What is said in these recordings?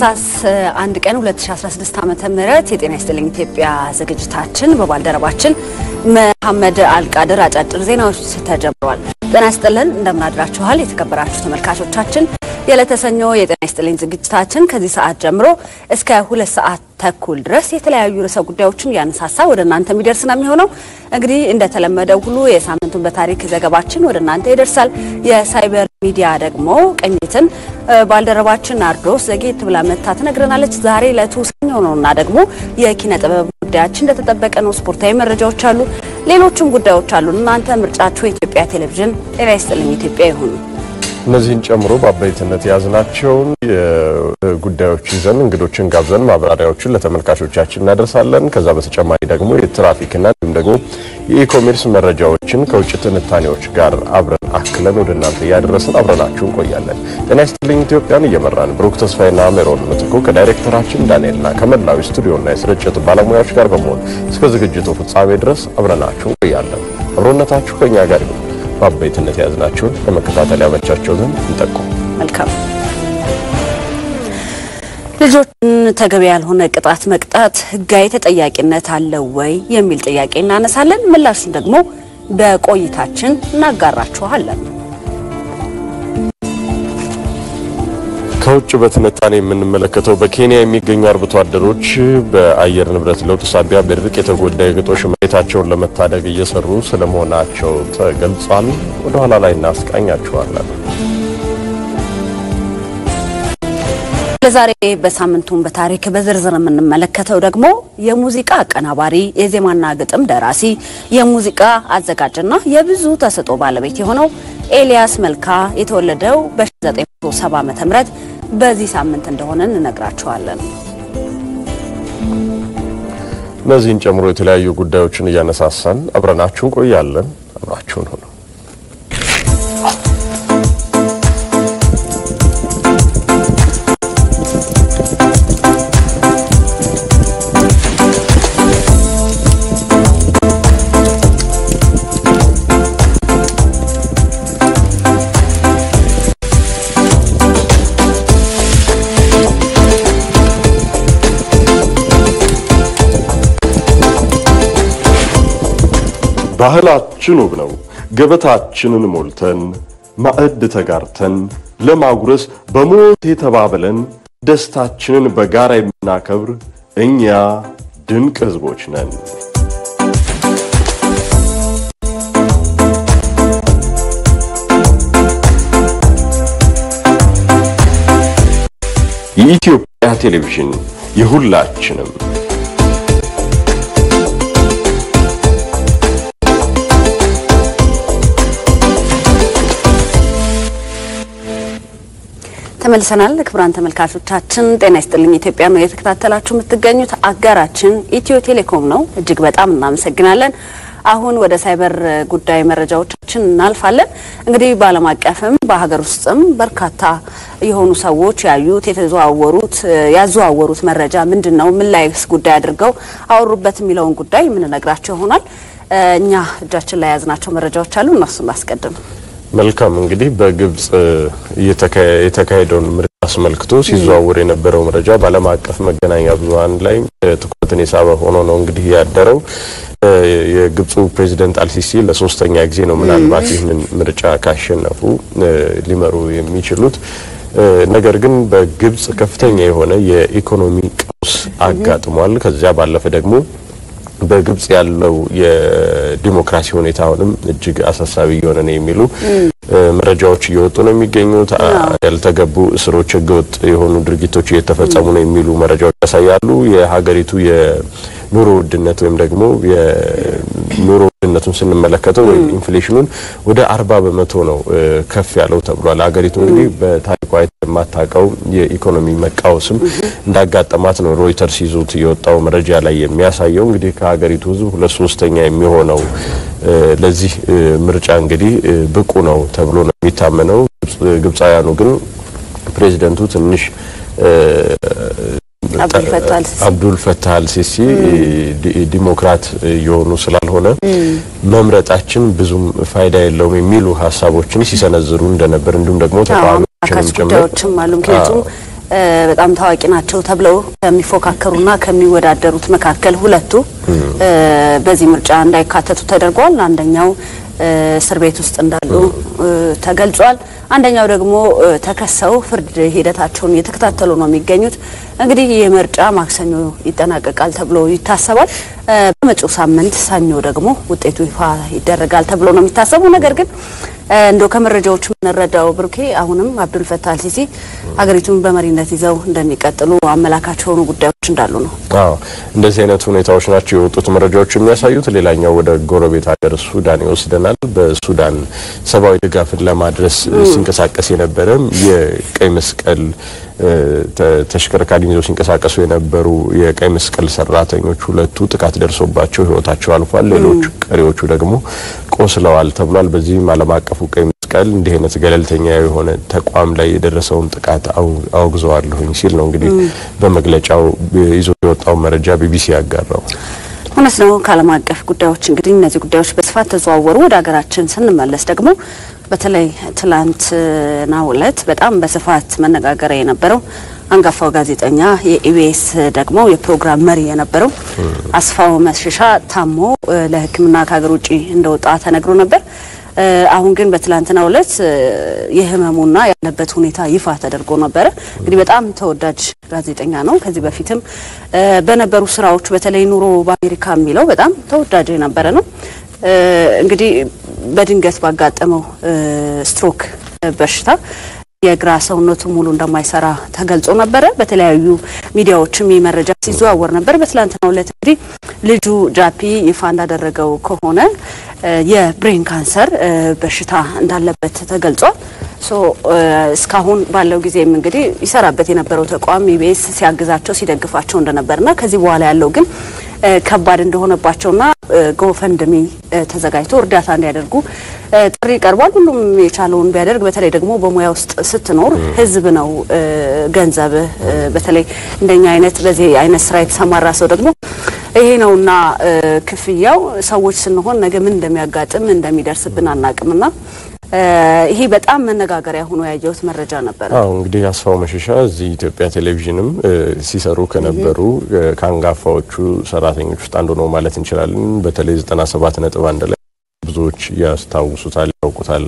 ታህሳስ አንድ ቀን 2016 ዓመተ ምህረት የጤና ይስጥልኝ ኢትዮጵያ ዝግጅታችን በባልደረባችን መሐመድ አልቃድር አጫጭር ዜናዎች ተጀምረዋል። ጤና ይስጥልን እንደምናድራችኋል የተከበራችሁ ተመልካቾቻችን። የዕለተ ሰኞ የጤና ይስጥልኝ ዝግጅታችን ከዚህ ሰዓት ጀምሮ እስከ ሁለት ሰዓት ተኩል ድረስ የተለያዩ ርዕሰ ጉዳዮችን እያነሳሳ ወደ እናንተ የሚደርስ ነው የሚሆነው። እንግዲህ እንደተለመደው ሁሉ የሳምንቱን በታሪክ ዘገባችን ወደ እናንተ ይደርሳል። የሳይበር ሚዲያ ደግሞ ቅኝትን ባልደረባችን ናርዶስ ዘጌት ብላ መታ ትነግረናለች። ዛሬ ዕለቱ ሰኞ ነውና ደግሞ የኪነ ጥበብ ጉዳያችን እንደተጠበቀ ነው። ስፖርታዊ መረጃዎች አሉ፣ ሌሎችም ጉዳዮች አሉ። እናንተ ምርጫችሁ የኢትዮጵያ ቴሌቪዥን ጤና ይስጥልኝ ኢትዮጵያ ይሁኑ። እነዚህን ጨምሮ በአበይትነት የያዝናቸውን ጉዳዮች ይዘን እንግዶችን ጋብዘን ማብራሪያዎችን ለተመልካቾቻችን እናደርሳለን። ከዛ በተጨማሪ ደግሞ የትራፊክና እንዲሁም ደግሞ የኢኮሜርስ መረጃዎችን ከውጭ ትንታኔዎች ጋር አብረን አክለን ወደ እናንተ እያደረስን አብረናችሁ እንቆያለን። ጤና ይስጥልኝ ኢትዮጵያን እየመራን ብሩክ ተስፋዬና ሜሮን ምትኩ ከዳይሬክተራችን ዳንኤልና ከመላው ስቱዲዮና የስርጭት ባለሙያዎች ጋር በመሆን እስከ ዝግጅቱ ፍጻሜ ድረስ አብረናችሁ እንቆያለን። አብሮነታችሁ ከኛ ጋር ይሁን። በአበይትነት የያዝናቸውን ለመከታተል ያመቻቸው ዘንድ እንጠቁም። መልካም ልጆችን ተገቢ ያልሆነ ቅጣት መቅጣት ሕጋዊ ተጠያቂነት አለው ወይ የሚል ጥያቄ እናነሳለን። ምላሹን ደግሞ በቆይታችን እናጋራችኋለን። ከውጭ በትንታኔ የምንመለከተው በኬንያ የሚገኙ አርብቶ አደሮች በአየር ንብረት ለውጥ ሳቢያ በድርቅ የተጎዳ የግጦሽ መሬታቸውን ለመታደግ እየሰሩ ስለመሆናቸው ተገልጿል። ወደ ኋላ ላይ እናስቃኛችኋለን። ለዛሬ በሳምንቱን በታሪክ በዝርዝር የምንመለከተው ደግሞ የሙዚቃ አቀናባሪ፣ የዜማና ግጥም ደራሲ፣ የሙዚቃ አዘጋጅና የብዙ ተሰጥኦ ባለቤት የሆነው ኤልያስ መልካ የተወለደው በ1970 ዓ.ም በዚህ ሳምንት እንደሆነ እንነግራችኋለን። እነዚህን ጨምሮ የተለያዩ ጉዳዮችን እያነሳሳን አብረናችሁ እንቆያለን። አብራችሁን ሁኑ። ባህላችን ውብ ነው። ገበታችንን ሞልተን ማዕድ ተጋርተን ለማጉረስ በሞት የተባበለን ደስታችንን በጋራ የምናከብር እኛ ድንቅ ሕዝቦች ነን። የኢትዮጵያ ቴሌቪዥን የሁላችንም ተመልሰናል። ክቡራን ተመልካቾቻችን ጤና ይስጥልኝ ኢትዮጵያ ነው የተከታተላችሁ የምትገኙት። አጋራችን ኢትዮ ቴሌኮም ነው። እጅግ በጣም እናመሰግናለን። አሁን ወደ ሳይበር ጉዳይ መረጃዎቻችን እናልፋለን። እንግዲህ በዓለም አቀፍም በሀገር ውስጥም በርካታ የሆኑ ሰዎች ያዩት የተዘዋወሩት ያዘዋወሩት መረጃ ምንድን ነው፣ ምን ላይስ ጉዳይ አድርገው አወሩበት የሚለውን ጉዳይ የምንነግራቸው ይሆናል። እኛ እጃችን ላይ የያዝናቸው መረጃዎች አሉ። እነሱን እናስቀድም። መልካም እንግዲህ በግብጽ የተካሄደውን ምርጫ አስመልክቶ ሲዘዋወር የነበረው መረጃ በዓለም አቀፍ መገናኛ ብዙኃን ላይ ትኩረትን የሳበ ሆኖ ነው እንግዲህ ያደረው። የግብፁ ፕሬዚደንት አልሲሲ ለሶስተኛ ጊዜ ነው ምናልባት ይህንን ምርጫ ካሸነፉ ሊመሩ የሚችሉት። ነገር ግን በግብጽ ከፍተኛ የሆነ የኢኮኖሚ ቀውስ አጋጥሟል። ከዚያ ባለፈ ደግሞ በግብጽ ያለው የዲሞክራሲ ሁኔታ አሁንም እጅግ አሳሳቢ እየሆነ ነው የሚሉ መረጃዎች እየወጡ ነው የሚገኙት። ያልተገቡ እስሮች፣ ህገወጥ የሆኑ ድርጊቶች እየተፈጸሙ ነው የሚሉ መረጃዎች ያሳያሉ። የሀገሪቱ የኑሮ ውድነት ወይም ደግሞ የኑሮ ውድነቱን ስንመለከተው ወይም ኢንፍሌሽኑን ወደ አርባ በመቶ ነው ከፍ ያለው ተብሏል። ሀገሪቱ እንግዲህ በታሪኳ የማታውቀው የኢኮኖሚ መቃወስም እንዳጋጠማት ነው ሮይተርስ ይዞት የወጣው መረጃ ላይ የሚያሳየው። እንግዲህ ከሀገሪቱ ህዝብ ሁለት ሶስተኛ የሚሆነው ለዚህ ምርጫ እንግዲህ ብቁ ነው ተብሎ ነው የሚታመነው። ግብፃውያኑ ግን ፕሬዚደንቱ ትንሽ አብዱል ፈታህ አልሲሲ ዲሞክራት የሆኑ ስላልሆነ መምረጣችን ብዙም ፋይዳ የለውም የሚሉ ሀሳቦችን ሲሰነዝሩ እንደነበር እንዲሁም ደግሞ ተቃዋሚዎችንም ጭምር ጉዳዮችም አሉ። ምክንያቱም በጣም ታዋቂ ናቸው ተብለው ከሚፎካከሩና ከሚወዳደሩት መካከል ሁለቱ በዚህ ምርጫ እንዳይካተቱ ተደርጓል። አንደኛው እስር ቤት ውስጥ እንዳሉ ተገልጿል። አንደኛው ደግሞ ተከሰው ፍርድ ሂደታቸውን እየተከታተሉ ነው የሚገኙት። እንግዲህ ይህ ምርጫ ማክሰኞ ይጠናቀቃል ተብሎ ይታሰባል። በመጪው ሳምንት ሰኞ ደግሞ ውጤቱ ይፋ ይደረጋል ተብሎ ነው የሚታሰበው። ነገር ግን እንደው ከመረጃዎች የምንረዳው ብሩኬ አሁንም አብዱል ፈታህ አልሲሲ ሀገሪቱን በመሪነት ይዘው እንደሚቀጥሉ አመላካች የሆኑ ጉዳዮች እንዳሉ ነው። አዎ እንደዚህ አይነት ሁኔታዎች ናቸው የወጡት መረጃዎች የሚያሳዩት። ሌላኛው ወደ ጎረቤት ሀገር ሱዳን ይወስደናል። በሱዳን ሰብአዊ ድጋፍን ለማድረስ ሲንቀሳቀስ የነበረም የቀይ መስቀል ተሽከርካሪ ይዘው ሲንቀሳቀሱ የነበሩ የቀይ መስቀል ሰራተኞች ሁለቱ ጥቃት ደርሶባቸው ሕይወታቸው አልፏል። ሌሎች ቀሪዎቹ ደግሞ ቆስለዋል ተብሏል። በዚህም ዓለም አቀፉ ቀይ መስቀል እንዲህ አይነት ገለልተኛ የሆነ ተቋም ላይ የደረሰውን ጥቃት አውግዘዋለሁኝ ሲል ነው እንግዲህ በመግለጫው ይዞ የወጣው መረጃ ቢቢሲ ያጋራው። እውነት ነው። ከዓለም አቀፍ ጉዳዮች እንግዲህ እነዚህ ጉዳዮች በስፋት ተዘዋወሩ። ወደ ሀገራችን ስንመለስ ደግሞ በተለይ ትላንትናው ዕለት በጣም በስፋት መነጋገሪያ የነበረው አንጋፋው ጋዜጠኛ የኢቢኤስ ደግሞ የፕሮግራም መሪ የነበረው አስፋው መሸሻ ታሞ ለሕክምና ከሀገር ውጭ እንደወጣ ተነግሮ ነበር። አሁን ግን በትላንትናው ዕለት የህመሙና ያለበት ሁኔታ ይፋ ተደርጎ ነበረ። እንግዲህ በጣም ተወዳጅ ጋዜጠኛ ነው። ከዚህ በፊትም በነበሩ ስራዎች በተለይ ኑሮ በአሜሪካ የሚለው በጣም ተወዳጅ የነበረ ነው። እንግዲህ በድንገት ባጋጠመው ስትሮክ በሽታ የግራ ሰውነቱ ሙሉ እንደማይሰራ ተገልጾ ነበረ። በተለያዩ ሚዲያዎችም ይህ መረጃ ሲዘዋወር ነበር። በትላንትናው ዕለት እንግዲህ ልጁ ጃፒ ይፋ እንዳደረገው ከሆነ የብሬን ካንሰር በሽታ እንዳለበት ተገልጿል። ሶ እስካሁን ባለው ጊዜም እንግዲህ ይሰራበት የነበረው ተቋም ኢቢኤስ ሲያግዛቸው ሲደግፋቸው እንደነበርና ከዚህ በኋላ ያለው ግን ከባድ እንደሆነባቸውና ጎፈንድሚ ተዘጋጅቶ እርዳታ እንዲያደርጉ ጥሪ ቀርቧል። ሁሉም የቻለውን ቢያደርግ፣ በተለይ ደግሞ በሙያ ውስጥ ስትኖር ህዝብ ነው ገንዘብህ። በተለይ እንደኛ አይነት በዚህ አይነት ስራ የተሰማራ ሰው ደግሞ ይሄ ነውና ክፍያው ሰዎች ስንሆን ነገ ምን እንደሚያጋጥም እንደሚደርስብን አናቅምና ይሄ በጣም መነጋገሪያ ሆኖ ያየሁት መረጃ ነበር። አዎ እንግዲህ አስፋው መሸሻ እዚህ ኢትዮጵያ ቴሌቪዥንም ሲሰሩ ከነበሩ ከአንጋፋዎቹ ሰራተኞች ውስጥ አንዱ ነው ማለት እንችላለን። በተለይ 97 ነጥብ አንድ ላይ ብዙዎች ያስታውሱታል፣ ያውቁታል።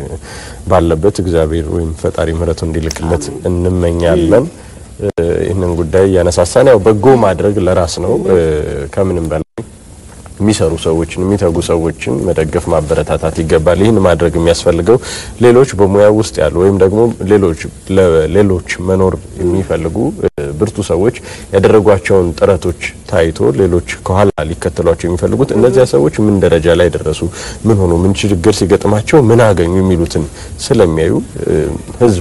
ባለበት እግዚአብሔር ወይም ፈጣሪ ምሕረቱ እንዲልክለት እንመኛለን። ይህንን ጉዳይ እያነሳሳን ያው በጎ ማድረግ ለራስ ነው ከምንም በላይ የሚሰሩ ሰዎችን የሚተጉ ሰዎችን መደገፍ ማበረታታት ይገባል። ይህን ማድረግ የሚያስፈልገው ሌሎች በሙያ ውስጥ ያሉ ወይም ደግሞ ሌሎች ለሌሎች መኖር የሚፈልጉ ብርቱ ሰዎች ያደረጓቸውን ጥረቶች ታይቶ ሌሎች ከኋላ ሊከተሏቸው የሚፈልጉት እነዚያ ሰዎች ምን ደረጃ ላይ ደረሱ፣ ምን ሆኑ፣ ምን ችግር ሲገጥማቸው ምን አገኙ የሚሉትን ስለሚያዩ ህዝብ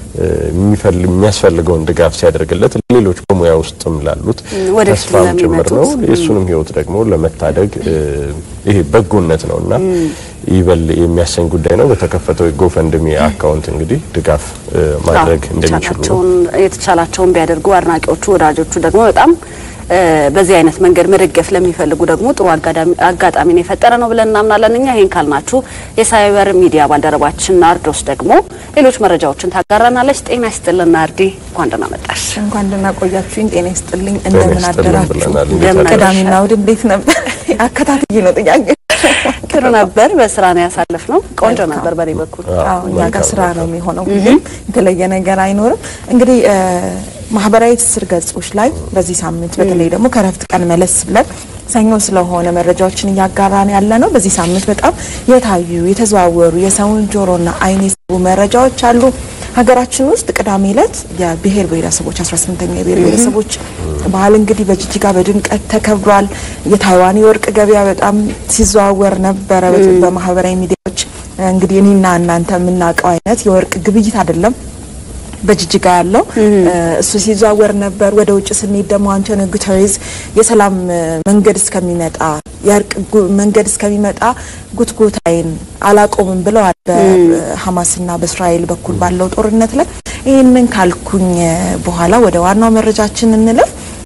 የሚያስፈልገውን ድጋፍ ሲያደርግለት ሌሎች በሙያ ውስጥም ላሉት ተስፋም ጭምር ነው። የእሱንም ህይወት ደግሞ ለመታደግ ይሄ በጎነት ነው እና ይበል የሚያሰኝ ጉዳይ ነው። በተከፈተው የጎፈንድሚ አካውንት እንግዲህ ድጋፍ ማድረግ እንደሚችሉ የተቻላቸውን ቢያደርጉ አድናቂዎቹ፣ ወዳጆቹ ደግሞ በጣም በዚህ አይነት መንገድ መደገፍ ለሚፈልጉ ደግሞ ጥሩ አጋጣሚን የፈጠረ ነው ብለን እናምናለን። እኛ ይህን ካልናችሁ የሳይበር ሚዲያ ባልደረባችን ናርዶስ ደግሞ ሌሎች መረጃዎችን ታጋራናለች። ጤና ይስጥልን ናርዲ፣ እንኳን ደህና መጣሽ። እንኳን ደህና ቆያችሁኝ። ጤና ይስጥልኝ። እንደምን አደራችሁ? እንደምን ቅዳሜና እሑድ እንዴት ነበር? አከታትዬ ነው ጥያቄ። ጥሩ ነበር። በስራ ነው ያሳለፍነው። ቆንጆ ነበር በኔ በኩል። አዎ እኛ ጋር ስራ ነው የሚሆነው። የተለየ ነገር አይኖርም። እንግዲህ ማህበራዊ ትስስር ገጾች ላይ በዚህ ሳምንት በተለይ ደግሞ ከረፍት ቀን መለስ ብለን ሰኞ ስለሆነ መረጃዎችን እያጋራን ያለ ነው። በዚህ ሳምንት በጣም የታዩ የተዘዋወሩ የሰውን ጆሮና ዓይን የሳቡ መረጃዎች አሉ። ሀገራችን ውስጥ ቅዳሜ ዕለት የብሔር ብሔረሰቦች 18ኛ የብሔር ብሔረሰቦች በዓል እንግዲህ በጅጅጋ በድምቀት ተከብሯል። የታይዋን የወርቅ ገበያ በጣም ሲዘዋወር ነበረ በማህበራዊ ሚዲያዎች። እንግዲህ እኔና እናንተ የምናውቀው አይነት የወርቅ ግብይት አይደለም በጅጅጋ ያለው እሱ ሲዘዋወር ነበር። ወደ ውጭ ስንሄድ ደግሞ አንቶኒዮ ጉተሬዝ የሰላም መንገድ እስከሚመጣ የእርቅ መንገድ እስከሚመጣ ጉትጉታይን አላቆምም ብለዋል በሀማስና በእስራኤል በኩል ባለው ጦርነት ላይ። ይህንን ካልኩኝ በኋላ ወደ ዋናው መረጃችን እንለፍ።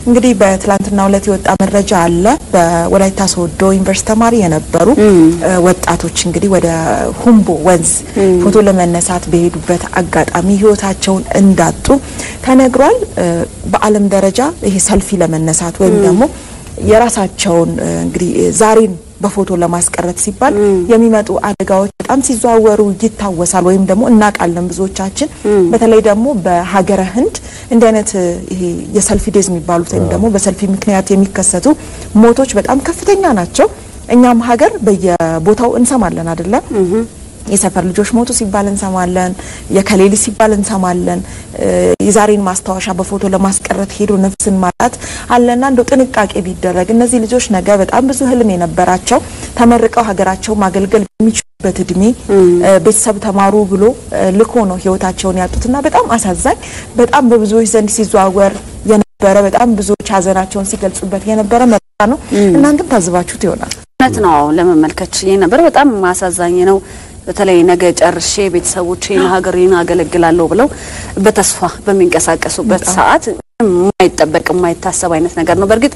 እንግዲህ በትላንትናው ዕለት የወጣ መረጃ አለ። በወላይታ ሶዶ ዩኒቨርሲቲ ተማሪ የነበሩ ወጣቶች እንግዲህ ወደ ሁምቦ ወንዝ ፎቶ ለመነሳት በሄዱበት አጋጣሚ ሕይወታቸውን እንዳጡ ተነግሯል። በዓለም ደረጃ ይሄ ሰልፊ ለመነሳት ወይም ደግሞ የራሳቸውን እንግዲህ ዛሬን በፎቶ ለማስቀረት ሲባል የሚመጡ አደጋዎች በጣም ሲዘዋወሩ ይታወሳል፣ ወይም ደግሞ እናውቃለን ብዙዎቻችን። በተለይ ደግሞ በሀገረ ህንድ እንዲህ አይነት ይሄ የሰልፊ ዴዝ የሚባሉት ወይም ደግሞ በሰልፊ ምክንያት የሚከሰቱ ሞቶች በጣም ከፍተኛ ናቸው። እኛም ሀገር በየቦታው እንሰማለን አይደለም የሰፈር ልጆች ሞቱ ሲባል እንሰማለን። የከሌሊ ሲባል እንሰማለን። የዛሬን ማስታወሻ በፎቶ ለማስቀረት ሄዶ ነፍስን ማጣት አለና እንደው ጥንቃቄ ቢደረግ እነዚህ ልጆች ነገ በጣም ብዙ ህልም የነበራቸው ተመርቀው ሀገራቸው ማገልገል በሚችሉበት እድሜ ቤተሰብ ተማሩ ብሎ ልኮ ነው ህይወታቸውን ያጡትና በጣም አሳዛኝ፣ በጣም በብዙዎች ዘንድ ሲዘዋወር የነበረ በጣም ብዙዎች ሀዘናቸውን ሲገልጹበት የነበረ መረጃ ነው። እናንተም ታዝባችሁት ይሆናል። እውነት ነው። ለመመልከት ችዬ ነበር። በጣም አሳዛኝ ነው። በተለይ ነገ ጨርሼ ቤተሰቦቼን ሀገሬን አገለግላለሁ ብለው በተስፋ በሚንቀሳቀሱበት ሰዓት የማይጠበቅ የማይታሰብ አይነት ነገር ነው። በእርግጥ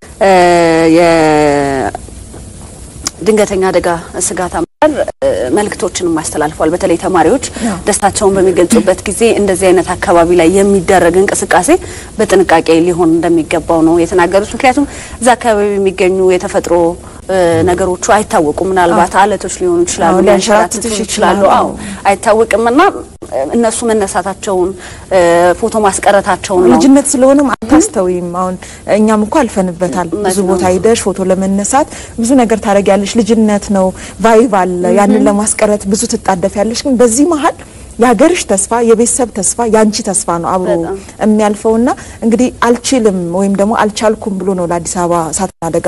የድንገተኛ አደጋ ስጋት አመራር መልእክቶችንም አስተላልፏል። በተለይ ተማሪዎች ደስታቸውን በሚገልጹበት ጊዜ እንደዚህ አይነት አካባቢ ላይ የሚደረግ እንቅስቃሴ በጥንቃቄ ሊሆን እንደሚገባው ነው የተናገሩት። ምክንያቱም እዛ አካባቢ የሚገኙ የተፈጥሮ ነገሮቹ አይታወቁም። ምናልባት አለቶች ሊሆኑ ይችላሉ፣ ሊያንሸራትቱ ይችላሉ። አዎ አይታወቅም እና እነሱ መነሳታቸውን ፎቶ ማስቀረታቸውን ነው ልጅነት ስለሆነም አታስተውይም። አሁን እኛም እኮ አልፈንበታል። ብዙ ቦታ ሂደሽ ፎቶ ለመነሳት ብዙ ነገር ታደርጊያለሽ። ልጅነት ነው፣ ቫይቭ አለ። ያንን ለማስቀረት ብዙ ትጣደፊያለሽ። ግን በዚህ መሀል የሀገርሽ ተስፋ የቤተሰብ ተስፋ ያንቺ ተስፋ ነው አብሮ የሚያልፈውና እንግዲህ አልችልም ወይም ደግሞ አልቻልኩም ብሎ ነው ለአዲስ አበባ እሳትና አደጋ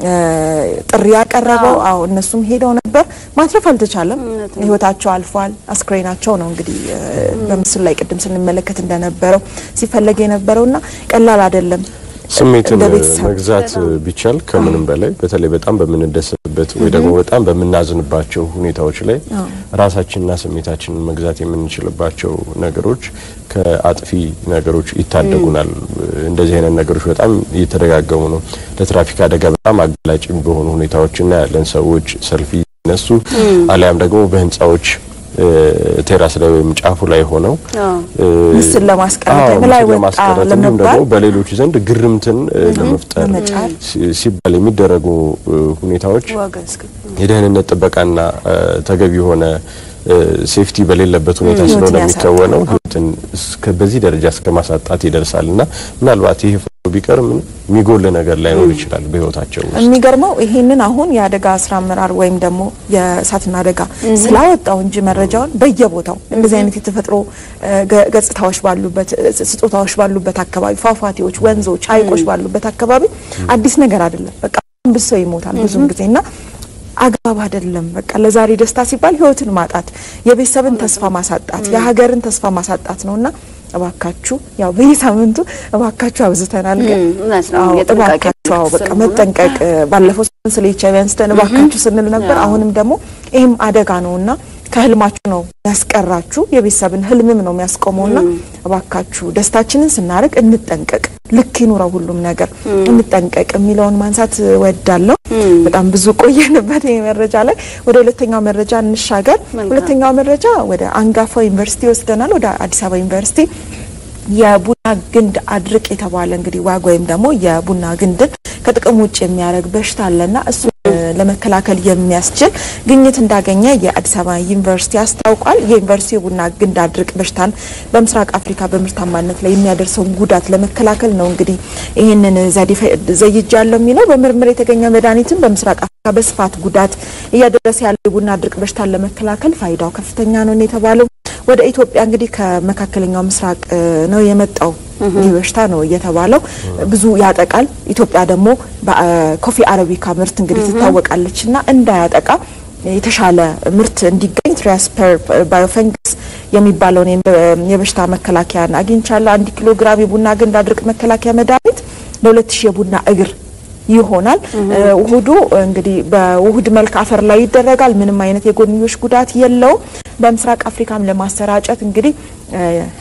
ጥሪ ያቀረበው። አዎ እነሱም ሄደው ነበር፣ ማትረፍ አልተቻለም። ህይወታቸው አልፏል። አስክሬናቸው ነው እንግዲህ በምስሉ ላይ ቅድም ስንመለከት እንደነበረው ሲፈለግ የነበረውና ቀላል አይደለም። ስሜትን መግዛት ቢቻል ከምንም በላይ በተለይ በጣም በምንደሰትበት ወይ ደግሞ በጣም በምናዝንባቸው ሁኔታዎች ላይ ራሳችንና ስሜታችንን መግዛት የምንችልባቸው ነገሮች ከአጥፊ ነገሮች ይታደጉናል። እንደዚህ አይነት ነገሮች በጣም እየተደጋገሙ ነው። ለትራፊክ አደጋ በጣም አጋላጭ በሆኑ ሁኔታዎች እናያለን። ሰዎች ሰልፊ ሲነሱ አሊያም ደግሞ በህንፃዎች ቴራስ ላይ ወይም ጫፉ ላይ ሆነው ምስል ለማስቀረት ላይ ወጣ እንዲሁም ደግሞ በሌሎች ዘንድ ግርምትን ለመፍጠር ሲባል የሚደረጉ ሁኔታዎች የደህንነት ጥበቃና ተገቢ የሆነ ሴፍቲ በሌለበት ሁኔታ ስለሆነ የሚከወነው ህይወትን በዚህ ደረጃ እስከ ማሳጣት ይደርሳል እና ምናልባት ይህ ፎቶ ቢቀር ምን የሚጎል ነገር ላይኖር ይችላል በህይወታቸው ውስጥ። የሚገርመው ይሄንን አሁን የአደጋ ስራ አመራር ወይም ደግሞ የእሳትና አደጋ ስላወጣው እንጂ መረጃውን በየቦታው እንደዚህ አይነት የተፈጥሮ ገጽታዎች ባሉበት ስጦታዎች ባሉበት አካባቢ ፏፏቴዎች፣ ወንዞች፣ ሐይቆች ባሉበት አካባቢ አዲስ ነገር አይደለም። በቃ ብዙ ሰው ይሞታል ብዙም ጊዜና አግባብ አይደለም። በቃ ለዛሬ ደስታ ሲባል ህይወትን ማጣት፣ የቤተሰብን ተስፋ ማሳጣት፣ የሀገርን ተስፋ ማሳጣት ነውና እባካችሁ ያው በየሳምንቱ እባካችሁ አብዝተናል፣ ግን እባካችሁ አዎ በቃ መጠንቀቅ። ባለፈው ስለ ኤች አይ ቪ አንስተን እባካችሁ ስንል ነበር። አሁንም ደግሞ ይህም አደጋ ነውና ከህልማችሁ ነው ያስቀራችሁ፣ የቤተሰብን ህልምም ነው የሚያስቆመውና እባካችሁ ደስታችንን ስናደርግ እንጠንቀቅ። ልክ ይኑረው ሁሉም ነገር እንጠንቀቅ የሚለውን ማንሳት ወዳለሁ። በጣም ብዙ ቆየንበት ይህ መረጃ ላይ። ወደ ሁለተኛው መረጃ እንሻገር። ሁለተኛው መረጃ ወደ አንጋፋው ዩኒቨርሲቲ ይወስደናል፣ ወደ አዲስ አበባ ዩኒቨርሲቲ የቡና ግንድ አድርቅ የተባለ እንግዲህ ዋግ ወይም ደግሞ የቡና ግንድን ከጥቅም ውጭ የሚያደርግ በሽታ አለና እሱ ለመከላከል የሚያስችል ግኝት እንዳገኘ የአዲስ አበባ ዩኒቨርሲቲ አስታውቋል። የዩኒቨርሲቲ የቡና ግንድ አድርቅ በሽታን በምስራቅ አፍሪካ በምርታማነት ላይ የሚያደርሰውን ጉዳት ለመከላከል ነው እንግዲህ ይህንን ዘዴ ዘይጃለሁ የሚለው በምርምር የተገኘ መድኃኒትም በምስራቅ አፍሪካ በስፋት ጉዳት እያደረሰ ያለው የቡና አድርቅ በሽታን ለመከላከል ፋይዳው ከፍተኛ ነው የተባለው። ወደ ኢትዮጵያ እንግዲህ ከመካከለኛው ምስራቅ ነው የመጣው ይህ በሽታ ነው እየተባለው ብዙ ያጠቃል። ኢትዮጵያ ደግሞ በኮፊ አረቢካ ምርት እንግዲህ ትታወቃለች እና እንዳያጠቃ የተሻለ ምርት እንዲገኝ ትሪያስፐር ባዮፈንግስ የሚባለውን የበሽታ መከላከያን አግኝቻለሁ። አንድ ኪሎ ግራም የቡና ግንድ አድርቅ መከላከያ መድኃኒት ለሁለት ሺህ የቡና እግር ይሆናል። ውህዱ እንግዲህ በውህድ መልክ አፈር ላይ ይደረጋል። ምንም አይነት የጎንዮሽ ጉዳት የለውም። በምስራቅ አፍሪካም ለማሰራጨት እንግዲህ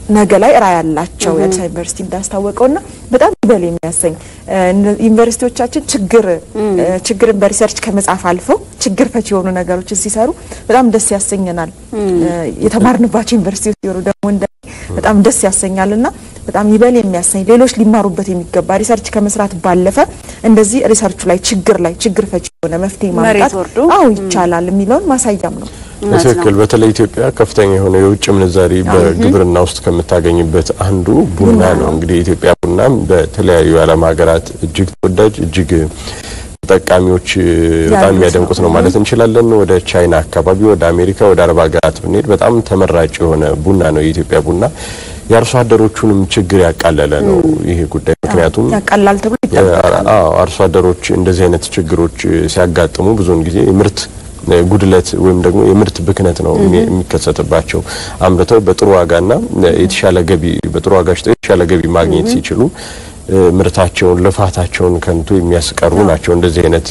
ነገ ላይ ራዕይ ያላቸው የአዲስ አበባ ዩኒቨርሲቲ እንዳስታወቀውና በጣም ይበል የሚያሰኝ ዩኒቨርሲቲዎቻችን ችግር ችግርን በሪሰርች ከመጻፍ አልፈው ችግር ፈች የሆኑ ነገሮችን ሲሰሩ በጣም ደስ ያሰኘናል። የተማርንባቸው ዩኒቨርሲቲዎች ሲሆኑ ደግሞ እንደ በጣም ደስ ያሰኛልና በጣም ይበል የሚያሰኝ ሌሎች ሊማሩበት የሚገባ ሪሰርች ከመስራት ባለፈ እንደዚህ ሪሰርቹ ላይ ችግር ላይ ችግር ፈች የሆነ መፍትሄ ማምጣት አዎ ይቻላል የሚለውን ማሳያም ነው። በትክክል በተለይ ኢትዮጵያ ከፍተኛ የሆነ የውጭ ምንዛሪ በግብርና ውስጥ ከምታገኝበት አንዱ ቡና ነው። እንግዲህ የኢትዮጵያ ቡናም በተለያዩ የዓለም ሀገራት እጅግ ተወዳጅ እጅግ ተጠቃሚዎች በጣም የሚያደንቁት ነው ማለት እንችላለን። ወደ ቻይና አካባቢ፣ ወደ አሜሪካ፣ ወደ አረብ ሀገራት ብንሄድ በጣም ተመራጭ የሆነ ቡና ነው የኢትዮጵያ ቡና። የአርሶ አደሮቹንም ችግር ያቃለለ ነው ይሄ ጉዳይ። ምክንያቱም ያቃላል ተብሎ ይጠበቃል። አርሶ አደሮች እንደዚህ አይነት ችግሮች ሲያጋጥሙ ብዙውን ጊዜ የምርት ጉድለት ወይም ደግሞ የምርት ብክነት ነው የሚከሰትባቸው። አምርተው በጥሩ ዋጋና የተሻለ ገቢ በጥሩ ዋጋ ሽጠው የተሻለ ገቢ ማግኘት ሲችሉ ምርታቸውን ልፋታቸውን ከንቱ የሚያስቀሩ ናቸው። እንደዚህ አይነት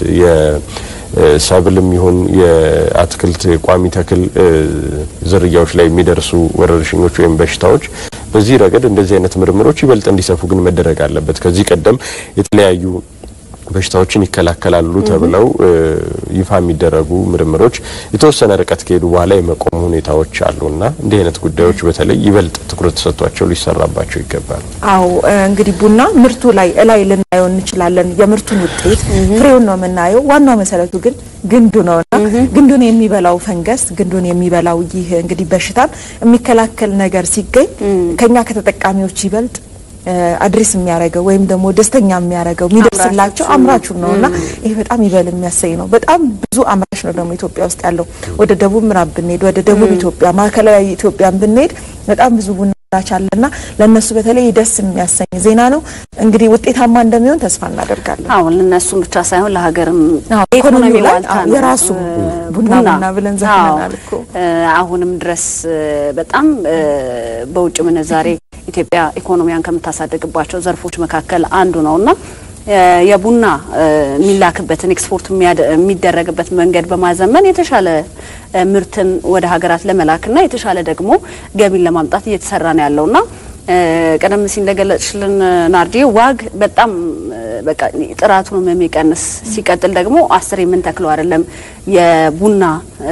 የሰብልም ይሁን የአትክልት ቋሚ ተክል ዝርያዎች ላይ የሚደርሱ ወረርሽኞች ወይም በሽታዎች በዚህ ረገድ እንደዚህ አይነት ምርምሮች ይበልጥ እንዲሰፉ ግን መደረግ አለበት። ከዚህ ቀደም የተለያዩ በሽታዎችን ይከላከላሉ ተብለው ይፋ የሚደረጉ ምርምሮች የተወሰነ ርቀት ከሄዱ በኋላ የመቆሙ ሁኔታዎች አሉና እንዲህ አይነት ጉዳዮች በተለይ ይበልጥ ትኩረት ተሰጥቷቸው ሊሰራባቸው ይገባል። አዎ እንግዲህ ቡና ምርቱ ላይ እላይ ልናየው እንችላለን። የምርቱን ውጤት ፍሬውን ነው የምናየው። ዋናው መሰረቱ ግን ግንዱ ነውና ግንዱን የሚበላው ፈንገስ፣ ግንዱን የሚበላው ይህ እንግዲህ በሽታን የሚከላከል ነገር ሲገኝ ከኛ ከተጠቃሚዎች ይበልጥ አድሬስ የሚያደርገው ወይም ደግሞ ደስተኛ የሚያደርገው የሚደርስላቸው አምራቹን ነውና ይሄ በጣም ይበል የሚያሰኝ ነው። በጣም ብዙ አምራች ነው ደግሞ ኢትዮጵያ ውስጥ ያለው። ወደ ደቡብ ምዕራብ ብንሄድ፣ ወደ ደቡብ ኢትዮጵያ፣ ማዕከላዊ ኢትዮጵያን ብንሄድ በጣም ብዙ ቡና አምራች አለና ለነሱ በተለይ ደስ የሚያሰኝ ዜና ነው። እንግዲህ ውጤታማ እንደሚሆን ተስፋ እናደርጋለን። አዎ ለነሱም ብቻ ሳይሆን ለሀገርም ኢኮኖሚ ላይ ዋልታ ነው። የራሱ ቡና ቡና ብለን ዘፍነናል እኮ አሁንም ድረስ በጣም በውጭ ምንዛሬ ኢትዮጵያ ኢኮኖሚያን ከምታሳድግባቸው ዘርፎች መካከል አንዱ ነውና የቡና የሚላክበትን ኤክስፖርት የሚደረግበት መንገድ በማዘመን የተሻለ ምርትን ወደ ሀገራት ለመላክና የተሻለ ደግሞ ገቢን ለማምጣት እየተሰራ ነው ያለውና ቀደም ሲል እንደገለጽሽልን ናርዲ ዋግ በጣም በቃ ጥራቱንም የሚቀንስ ሲቀጥል ደግሞ አስር የምንተክለው አይደለም የቡና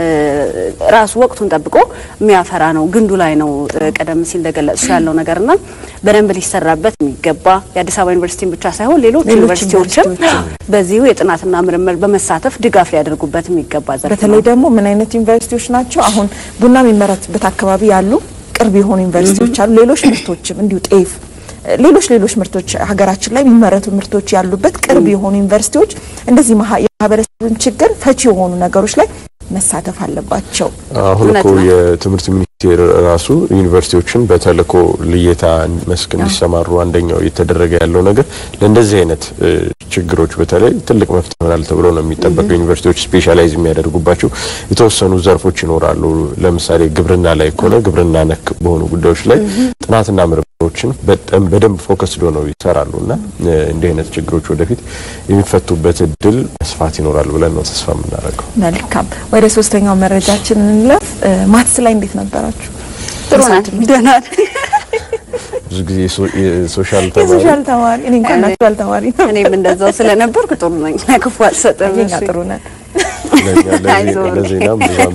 ራሱ ወቅቱን ጠብቆ የሚያፈራ ነው። ግንዱ ላይ ነው ቀደም ሲል እንደገለጽሽ ያለው ነገርና በደንብ ሊሰራበት የሚገባ የአዲስ አበባ ዩኒቨርሲቲን ብቻ ሳይሆን ሌሎች ዩኒቨርሲቲዎችም በዚሁ የጥናትና ምርምር በመሳተፍ ድጋፍ ሊያደርጉበት የሚገባ ዘርፍ ነው። በተለይ ደግሞ ምን አይነት ዩኒቨርሲቲዎች ናቸው አሁን ቡና የሚመረትበት አካባቢ ያሉ ቅርብ የሆኑ ዩኒቨርሲቲዎች አሉ። ሌሎች ምርቶችም እንዲሁ ጤፍ፣ ሌሎች ሌሎች ምርቶች ሀገራችን ላይ የሚመረቱ ምርቶች ያሉበት ቅርብ የሆኑ ዩኒቨርሲቲዎች እንደዚህ የማህበረሰብን ችግር ፈቺ የሆኑ ነገሮች ላይ መሳተፍ አለባቸው። አሁን እኮ የትምህርት ሚኒስቴር ራሱ ዩኒቨርሲቲዎችን በተልእኮ ልየታ መስክ እንዲሰማሩ አንደኛው እየተደረገ ያለው ነገር ለእንደዚህ አይነት ችግሮች በተለይ ትልቅ መፍትሄ ይሆናል ተብሎ ነው የሚጠበቀው። ዩኒቨርሲቲዎች ስፔሻላይዝ የሚያደርጉባቸው የተወሰኑ ዘርፎች ይኖራሉ። ለምሳሌ ግብርና ላይ ከሆነ ግብርና ነክ በሆኑ ጉዳዮች ላይ ጥናትና ምርምሮችን በደንብ ፎከስ ዶ ነው ይሰራሉ እና እንዲህ አይነት ችግሮች ወደፊት የሚፈቱበት እድል መስፋት ይኖራል ብለን ነው ተስፋ የምናደርገው። መልካም፣ ወደ ሶስተኛው መረጃችን እንለፍ። ማትስ ላይ እንዴት ነበራችሁ? ጥሩ ናት፣ ደህና ብዙ ጊዜ የሶሻል ተማሪ የሶሻል ተማሪ እኔ እንኳን ናቹራል ተማሪ ነው። እኔም እንደዛው ስለነበርኩ ጥሩ ነኝ። ለክፉ አልሰጥም። እኛ ጥሩ ነን። ለዜናም ብዙም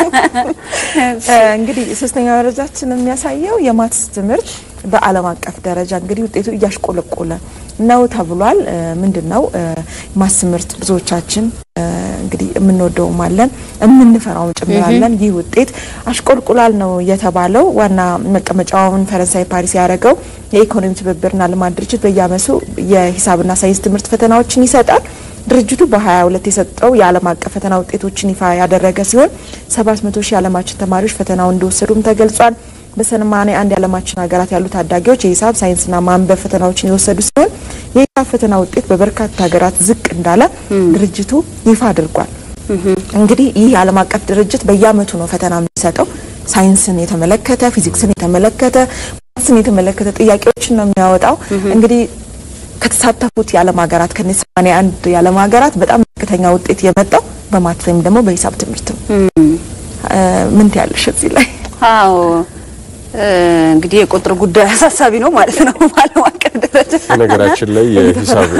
እንግዲህ ሶስተኛ መረጃችን የሚያሳየው የማትስ ትምህርት በዓለም አቀፍ ደረጃ እንግዲህ ውጤቱ እያሽቆለቆለ ነው ተብሏል። ምንድን ነው ማትስ ትምህርት ብዙዎቻችን እንግዲህ የምንወደውም አለን የምንፈራውም ጭምራለን። ይህ ውጤት አሽቆልቁላል ነው የተባለው። ዋና መቀመጫውን ፈረንሳይ ፓሪስ ያደረገው የኢኮኖሚ ትብብርና ልማት ድርጅት በየዓመቱ የሂሳብና ሳይንስ ትምህርት ፈተናዎችን ይሰጣል። ድርጅቱ በ22 የሰጠው የዓለም አቀፍ ፈተና ውጤቶችን ይፋ ያደረገ ሲሆን 700 ሺህ የዓለማችን ተማሪዎች ፈተናውን እንደወሰዱም ተገልጿል። በሰማንያ አንድ የዓለማችን ሀገራት ያሉ ታዳጊዎች የሂሳብ ሳይንስና ማንበብ ፈተናዎችን የወሰዱ ሲሆን የሂሳብ ፈተና ውጤት በበርካታ ሀገራት ዝቅ እንዳለ ድርጅቱ ይፋ አድርጓል። እንግዲህ ይህ የዓለም አቀፍ ድርጅት በየዓመቱ ነው ፈተና የሚሰጠው። ሳይንስን የተመለከተ ፊዚክስን የተመለከተ ማትስን የተመለከተ ጥያቄዎችን ነው የሚያወጣው። እንግዲህ ከተሳተፉት የዓለም ሀገራት ከነ 81 የዓለም ሀገራት በጣም ዝቅተኛ ውጤት የመጣው በማትስ ወይም ደግሞ በሂሳብ ትምህርት ነው። ምን ትያለሽ እዚህ ላይ? አዎ እንግዲህ የቁጥር ጉዳይ አሳሳቢ ነው ማለት ነው በዓለም አቀፍ ደረጃ። በነገራችን ላይ የሂሳብ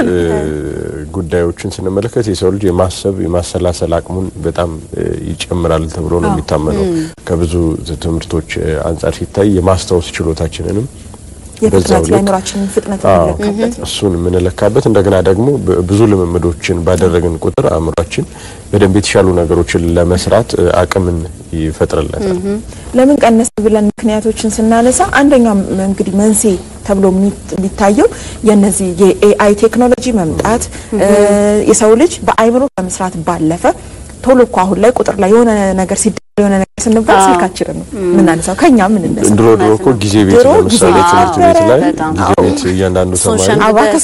ጉዳዮችን ስንመለከት የሰው ልጅ የማሰብ የማሰላሰል አቅሙን በጣም ይጨምራል ተብሎ ነው የሚታመነው። ከብዙ ትምህርቶች አንጻር ሲታይ የማስታወስ ችሎታችንንም የፍጥነት የአእምሯችንን ፍጥነት የሚለካበት እሱን የምንለካበት እንደገና ደግሞ ብዙ ልምምዶችን ባደረግን ቁጥር አእምሯችን በደንብ የተሻሉ ነገሮችን ለመስራት አቅምን ይፈጥርለታል። ለምን ቀነስ ብለን ምክንያቶችን ስናነሳ አንደኛው እንግዲህ መንስኤ ተብሎ የሚታየው የነዚህ የኤአይ ቴክኖሎጂ መምጣት የሰው ልጅ በአእምሮ ከመስራት ባለፈ ቶሎ እኮ አሁን ላይ ቁጥር ላይ የሆነ ነገር ሲደ የሆነ ነገር ስንባል ስልካችንን ነው የምናነሳው። ከኛ ምን እነሳ ድሮ ድሮ እኮ ጊዜ ቤት ድሮ ለምሳሌ ጊዜ ትምህርት ቤት ላይ በጣም ጊዜ ቤት እያንዳንዱ ተማሪ አባከስ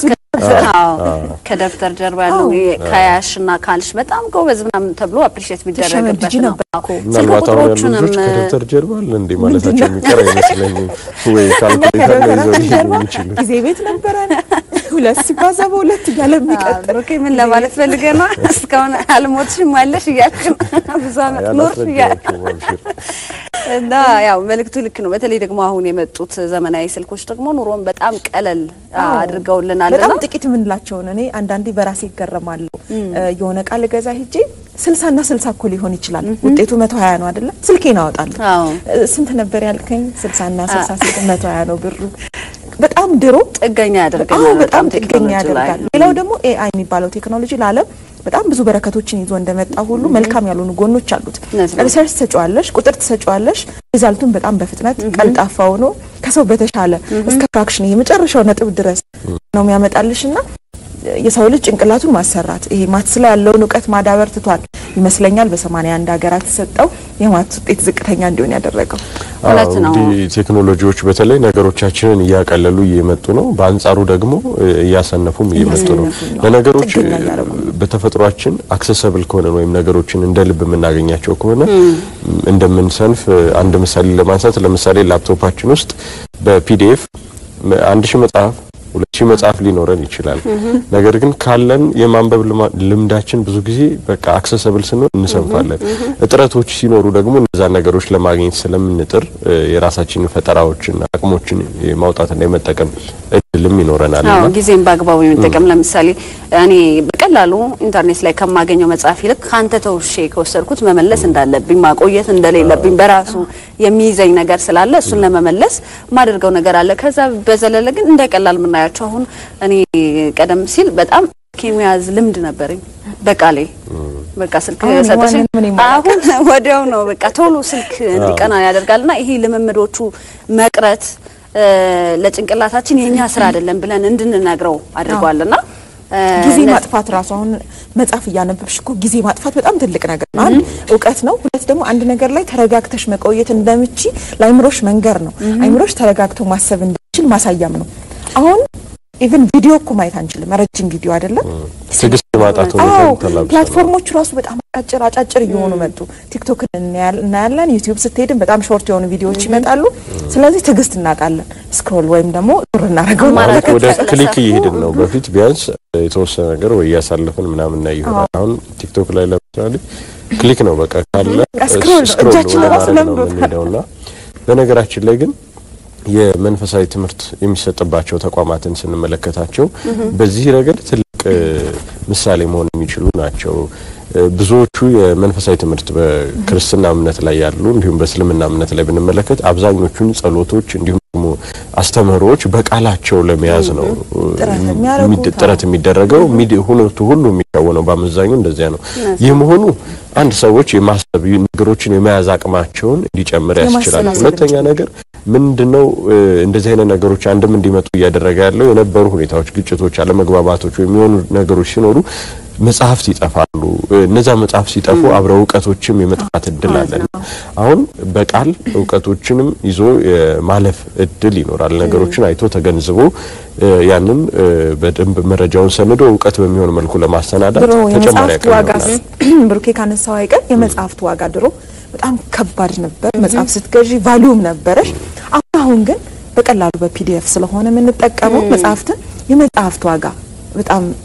ከደብተር ጀርባ ያለው ከያሽ እና ካልሽ በጣም ጎበዝ ምናምን ተብሎ አፕሪሼት ቢደረግበት ትሸመድጂ ነው። ነበር እኮ። ስልክ ምናልባት አሁን ያሉ ቁጥሮቹንም ልጆች ከደብተር ጀርባ አለ እንዴ ማለታቸው የሚቀር አይመስለኝም። ወይ ካልኩሌተር ላይ ይዘው ሊሄዱ የሚችሉ ጊዜ ቤት ነበረን ሁለት ሲባዛ በሁለት እያለ የሚቀጥል ብሩኬ ምን ለማለት ፈልገህ ነው? እስካሁን አልሞትሽም አለሽ እያልሽ ነው። ብዙ አመት ኖርሽ እያልሽ ያላስረዳኋቸውም አብሽር። እና ያው መልእክቱ ልክ ነው። በተለይ ደግሞ አሁን የመጡት ዘመናዊ ስልኮች ደግሞ ኑሮን በጣም ቀለል አድርገውልናል በጣም እና ጥቂት የምንላቸውን እኔ አንዳንዴ በራሴ ይገረማለሁ። የሆነ ቃል ገዛ ሄጄ ስልሳና ስልሳ እኮ ሊሆን ይችላል ውጤቱ መቶ ሀያ ነው አይደለ? ስልኬን አወጣለሁ። አዎ ስንት ነበር ያልከኝ? ስልሳና ስልሳ ስልክ መቶ ሀያ ነው ብሩ። በጣም ድሮ ጥገኛ አዎ ያደርገናል በጣም ጥገኛ ቴክኖሎጂ ላይ ያደርጋል። ሌላው ደግሞ ኤአይ የሚባለው ቴክኖሎጂ ለዓለም በጣም ብዙ በረከቶችን ይዞ እንደመጣ ሁሉ መልካም ያልሆኑ ጎኖች አሉት። እውነት ነው። ሪሰርች ትሰጫዋለሽ፣ ቁጥር ትሰጫዋለሽ፣ ሪዛልቱን በጣም በፍጥነት ቀልጣፋ ሆኖ ከሰው በተሻለ እስከ ፍራክሽን የመጨረሻው ነጥብ ድረስ ነው የሚያመጣልሽ እና የሰው ልጅ ጭንቅላቱን ማሰራት ይሄ ማትስ ላይ ያለውን እውቀት ማዳበር ትቷል ይመስለኛል። በሰማንያ አንድ ሀገራት የተሰጠው የማትስ ውጤት ዝቅተኛ እንዲሆን ያደረገው እውነት አዎ፣ ነው። እንግዲህ ቴክኖሎጂዎች በተለይ ነገሮቻችንን እያቀለሉ እየመጡ ነው። በአንጻሩ ደግሞ እ፣ እያሰነፉም እየመጡ ነው። እያሰነፉ ነው። ለነገሮች ጥገኛ እ፣ እያደረጉ በተፈጥሯችን አክሰሰብል ከሆነ ወይም ነገሮችን እንደ ልብ የምናገኛቸው ከሆነ እንደምንሰንፍ እ፣ አንድ ምሳሌ ለማንሳት ለምሳሌ ላፕቶፓችን ውስጥ በፒዲኤፍ አንድ ሺህ መጽሐፍ ሁለት ሺህ መጽሐፍ ሊኖረን ይችላል። ነገር ግን ካለን የማንበብ ልማ- ልምዳችን ብዙ ጊዜ በቃ አክሰሰብል ስንሆን እንሰንፋለን። እጥረቶች ሲኖሩ ደግሞ እነዛን ነገሮች ለማግኘት ስለምንጥር እ፣ የራሳችንን ፈጠራዎችን አቅሞችን የማውጣትና የመጠቀም እድልም ይኖረናል። አዎ እና ጊዜም በአግባቡ የመጠቀም ለምሳሌ እኔ በቀላሉ ኢንተርኔት ላይ ከማገኘው መጽሐፍ ይልቅ ከአንተ ተውሼ ከወሰድኩት መመለስ እንዳለብኝ ማቆየት እንደሌለብኝ በራሱ የሚይዘኝ ነገር ስላለ እሱን ለመመለስ ማደርገው ነገር አለ። ከዛ በዘለለ ግን እንደ ቀላል የምናያቸው አሁን እኔ ቀደም ሲል በጣም የመያዝ ልምድ ነበረኝ በቃሌ በቃ ስልክ አሁን ሰጠሽኝ የማንን ምን ይሞላል? አሁን ወዲያው ነው በቃ ቶሎ ስልክ እንዲቀና ያደርጋልና ይሄ ልምምዶቹ መቅረት እ፣ ለጭንቅላታችን የኛ ስራ አይደለም ብለን እንድንነግረው አድርጓልና እ፣ ጊዜ እነዚህ- ማጥፋት ራሱ አሁን መጽሐፍ እያነበብሽ እኮ ጊዜ ማጥፋት በጣም ትልቅ ነገር ነው። አንድ እውቀት ነው። ሁለት ደግሞ አንድ ነገር ላይ ተረጋግተሽ መቆየት እንደምቺ ለአይምሮሽ መንገር ነው። አይምሮሽ ተረጋግቶ ማሰብ እንደሚችል ማሳያም ነው። አሁን ኢቭን ቪዲዮ እኮ ማየት አንችልም። ረጅም ቪዲዮ አይደለም። ትዕግስት የማጣት አዎ ሁኔታ ተላብሰናል። ፕላትፎርሞቹ ራሱ በጣም አጫጭር አጫጭር እየሆኑ መጡ። ቲክቶክ እናያለን፣ ዩቲዩብ ስትሄድም በጣም ሾርት የሆኑ ቪዲዮዎች ይመጣሉ። ስለዚህ ትዕግስት እናጣለን። ስክሮል ወይም ደግሞ ዙር እናደርገው አማራጭ እናደርገው። ወደ ስለሰፉ ክሊክ እየሄድን ነው። በፊት ቢያንስ የተወሰነ ነገር ወይ እያሳለፍን ምናምን እና ይሆናል። አሁን ቲክቶክ ላይ ለምሳሌ ክሊክ ነው በቃ ካለ በቃ ስክሮል ነው። ስክሮል እጃችን ወደ ራሱ ማድረግ ነው ለምዶታል። የምንሄደውና በነገራችን ላይ ግን የመንፈሳዊ ትምህርት የሚሰጥባቸው ተቋማትን ስንመለከታቸው በዚህ ረገድ ትልቅ እ፣ ምሳሌ መሆን የሚችሉ ናቸው። እ፣ ብዙዎቹ የመንፈሳዊ ትምህርት በክርስትና እምነት ላይ ያሉ እንዲሁም በእስልምና እምነት ላይ ብንመለከት አብዛኞቹን ጸሎቶች እንዲሁም ደግሞ አስተምህሮዎች በቃላቸው ለመያዝ ነው እ፣ ጥረት የሚያደርጉት፣ የሚድ- ጥረት የሚደረገው ሚድ- ሁነቱ ሁሉ የሚከወነው በአመዛኙ እንደዚያ ነው። ይህ መሆኑ አንድ ሰዎች የማሰብ ነገሮችን የመያዝ አቅማቸውን እንዲጨምር ያስችላል። የማሰላሰል ሁለተኛ ነገር ምንድነው እ፣ እንደዚህ አይነት ነገሮች አንድም እንዲመጡ እያደረገ ያለው የነበሩ ሁኔታዎች፣ ግጭቶች፣ አለመግባባቶች ወይም የሆኑ ነገሮች ሲኖሩ መጽሐፍት ይጠፋሉ። እ፣ እነዛ መጽሐፍት ሲጠፉ አብረው እውቀቶችም የመጥፋት እድል አለ። አሁን በቃል እውቀቶችንም ይዞ የማለፍ እድል ይኖራል። ነገሮችን አይቶ ተገንዝቦ እ፣ ያንን እ፣ በደንብ መረጃውን ሰንዶ እውቀት በሚሆን መልኩ ለማሰናዳት ድሮ ተጨማሪ የመጽሐፍት አቅም ዋጋ ይሆናል። ብሩኬ ካነሳው አይቀር የመጽሐፍት ዋጋ ድሮ በጣም ከባድ ነበር። መጽሐፍ ስትገዢ ቫሊዩም ነበረሽ። አሁን አሁን ግን በቀላሉ በፒዲኤፍ ስለሆነ የምንጠቀመው መጽሐፍትን የመጽሐፍት ዋጋ በጣም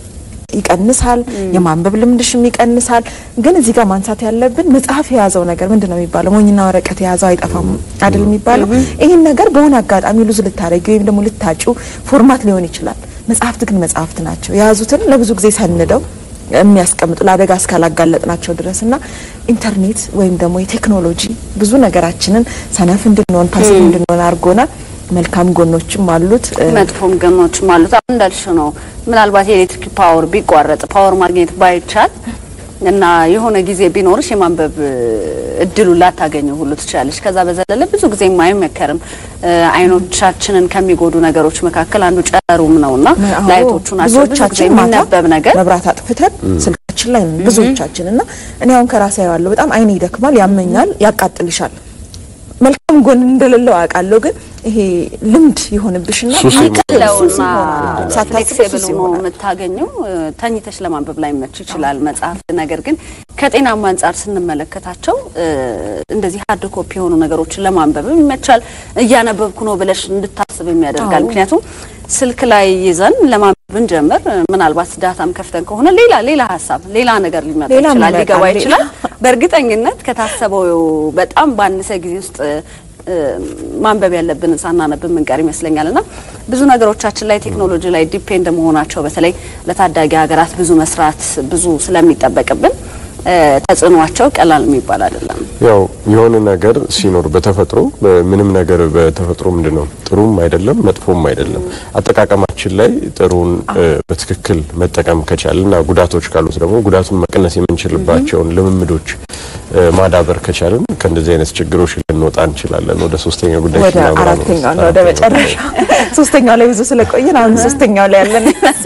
ይቀንሳል፣ የማንበብ ልምድሽም ይቀንሳል። ግን እዚህ ጋር ማንሳት ያለብን መጽሐፍ የያዘው ነገር ምንድን ነው የሚባለው? ሞኝና ወረቀት የያዘው አይጠፋም አይደል የሚባለው? ይህን ነገር በሆነ አጋጣሚ ሉዝ ልታደረጊ ወይም ደግሞ ልታጩ ፎርማት ሊሆን ይችላል። መጽሐፍት ግን መጽሐፍት ናቸው። የያዙትን ለብዙ ጊዜ ሰንደው የሚያስቀምጡ ለአደጋ እስካላጋለጥናቸው ድረስ እና ኢንተርኔት ወይም ደግሞ የቴክኖሎጂ ብዙ ነገራችንን ሰነፍ እንድንሆን ፓሲቭ እንድንሆን አድርጎናል። መልካም ጎኖችም አሉት። መጥፎም ገኖችም አሉት። አሁን እንዳልሽው ነው። ምናልባት የኤሌክትሪክ ፓወር ቢቋረጥ ፓወር ማግኘት ባይቻል እና የሆነ ጊዜ ቢኖርሽ የማንበብ እድሉን ላታገኘው ሁሉ ትችላለች። ከዛ በዘለለ ብዙ ጊዜ አይመከርም። አይኖቻችንን ከሚጎዱ ነገሮች መካከል አንዱ ጨረሩም ነውና አዎ፣ ላይቶቹ ናቸው። ብዙ ጊዜ ብዙዎቻችን ማታ የሚነበብ ነገር መብራት አጥፍተን ስልካችን ላይ ነን ብዙዎቻችን እና እኔ አሁን ከራሴ ያለው በጣም አይኔ ይደክማል፣ ያመኛል፣ ያቃጥልሻል። መልካም ጎን እንደሌለው አውቃለሁ፣ ግን ይሄ ልምድ ይሆንብሽና ሱስ ለውና ሳታስብ ፍሌክሲብል ሱስ ሆኖ ይሆናል። የምታገኘው ተኝተሽ ለማንበብ ላይ መች ይችላል መጽሐፍ። ነገር ግን ከጤናማ አንጻር ስንመለከታቸው እ፣ እንደዚህ ሀርድ ኮፒ የሆኑ ነገሮችን ለማንበብ ይመቻል። እያነበብኩ ነው ብለሽ እንድታስብ የሚያደርጋል። አዎ። ምክንያቱም ስልክ ላይ ይዘን ለማንበብ ብንጀምር እ፣ ምናልባት ዳታም ከፍተን ከሆነ ሌላ ሌላ ሀሳብ ሌላ ነገር ሊመጣ ሌላ ይችላል፣ ይመጣል፣ ሊገባ ሌላ። ይችላል። በእርግጠኝነት ከታሰበው በጣም ባነሰ ጊዜ ውስጥ እ፣ ማንበብ ያለብንን ሳናነብ ምንቀር ይመስለኛል እና ብዙ ነገሮቻችን ላይ ቴክኖሎጂ ላይ ዲፔንድ መሆናቸው በተለይ ለታዳጊ ሀገራት ብዙ መስራት ብዙ ስለሚጠበቅብን እ፣ ተጽዕኗቸው ቀላል የሚባል አይደለም። ያው የሆነ ነገር ሲኖር በተፈጥሮ ምንም ነገር በተፈጥሮ ምንድን ነው ጥሩም አይደለም መጥፎም አይደለም። አጠቃቀማችን ላይ ጥሩን እ፣ በትክክል መጠቀም ከቻልን እና ጉዳቶች ካሉት ደግሞ ጉዳቱን መቀነስ የምንችልባቸውን ልምምዶች እ፣ ማዳበር ከቻልን ከእንደዚህ አይነት ችግሮች ልንወጣ እንችላለን። ወደ ሶስተኛ ጉዳይ ወደ አራተኛው ነው ወደ መጨረሻ ሶስተኛው ላይ ብዙ ስለቆየን አሁን ሶስተኛው ላይ ያለን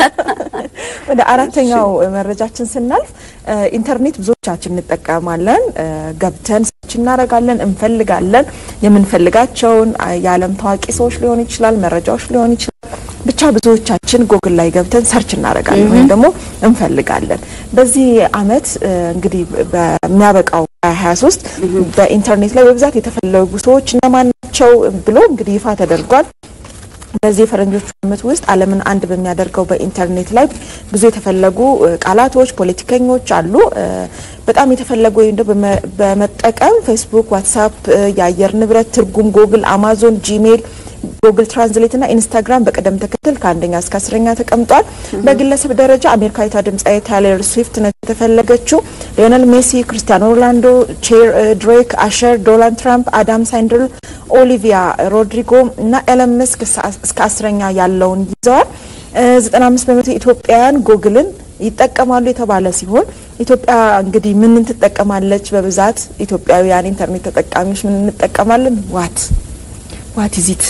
ወደ አራተኛው መረጃችን ስናልፍ እ፣ ኢንተርኔት ብዙዎቻችን እንጠቀማለን። እ፣ ገብተን ሰርች እናደርጋለን፣ እንፈልጋለን። የምንፈልጋቸውን አ፣ የዓለም ታዋቂ ሰዎች ሊሆን ይችላል፣ መረጃዎች ሊሆን ይችላል። ብቻ ብዙዎቻችን ጎግል ላይ ገብተን ሰርች እናደርጋለን ወይም ደግሞ እንፈልጋለን። በዚህ አመት እ፣ እንግዲህ በሚያበቃው 2023 በኢንተርኔት ላይ በብዛት የተፈለጉ ሰዎች እነማን ናቸው ብሎ እንግዲህ ይፋ ተደርጓል። በዚህ የፈረንጆቹ ዓመት ውስጥ ዓለምን አንድ በሚያደርገው በኢንተርኔት ላይ ብዙ የተፈለጉ እ፣ ቃላቶች፣ ፖለቲከኞች አሉ። እ፣ በጣም የተፈለጉ ወይም ደግሞ በመ- በመጠቀም ፌስቡክ፣ ዋትሳፕ፣ እ፣ የአየር ንብረት ትርጉም፣ ጎግል፣ አማዞን፣ ጂሜል ጉግል ትራንስሌት እና ኢንስታግራም በቅደም ተከተል ከአንደኛ እስከ አስረኛ ተቀምጧል። በግለሰብ ደረጃ አሜሪካዊቷ ድምፃዊ ታይለር ስዊፍት ነች የተፈለገችው። ሊዮነል ሜሲ፣ ክርስቲያኖ ሮናልዶ፣ ቼር ድሬክ፣ አሸር፣ ዶናልድ ትራምፕ፣ አዳም ሳይንድል፣ ኦሊቪያ ሮድሪጎ እና ኤለን መስክ እስከ አስረኛ ያለውን ይዘዋል። ዘጠና አምስት በመቶ ኢትዮጵያውያን ጎግልን ይጠቀማሉ የተባለ ሲሆን ኢትዮጵያ እንግዲህ ምን ትጠቀማለች? በብዛት ኢትዮጵያውያን ኢንተርኔት ተጠቃሚዎች ምን እንጠቀማለን? ዋት ዋት ኢዚት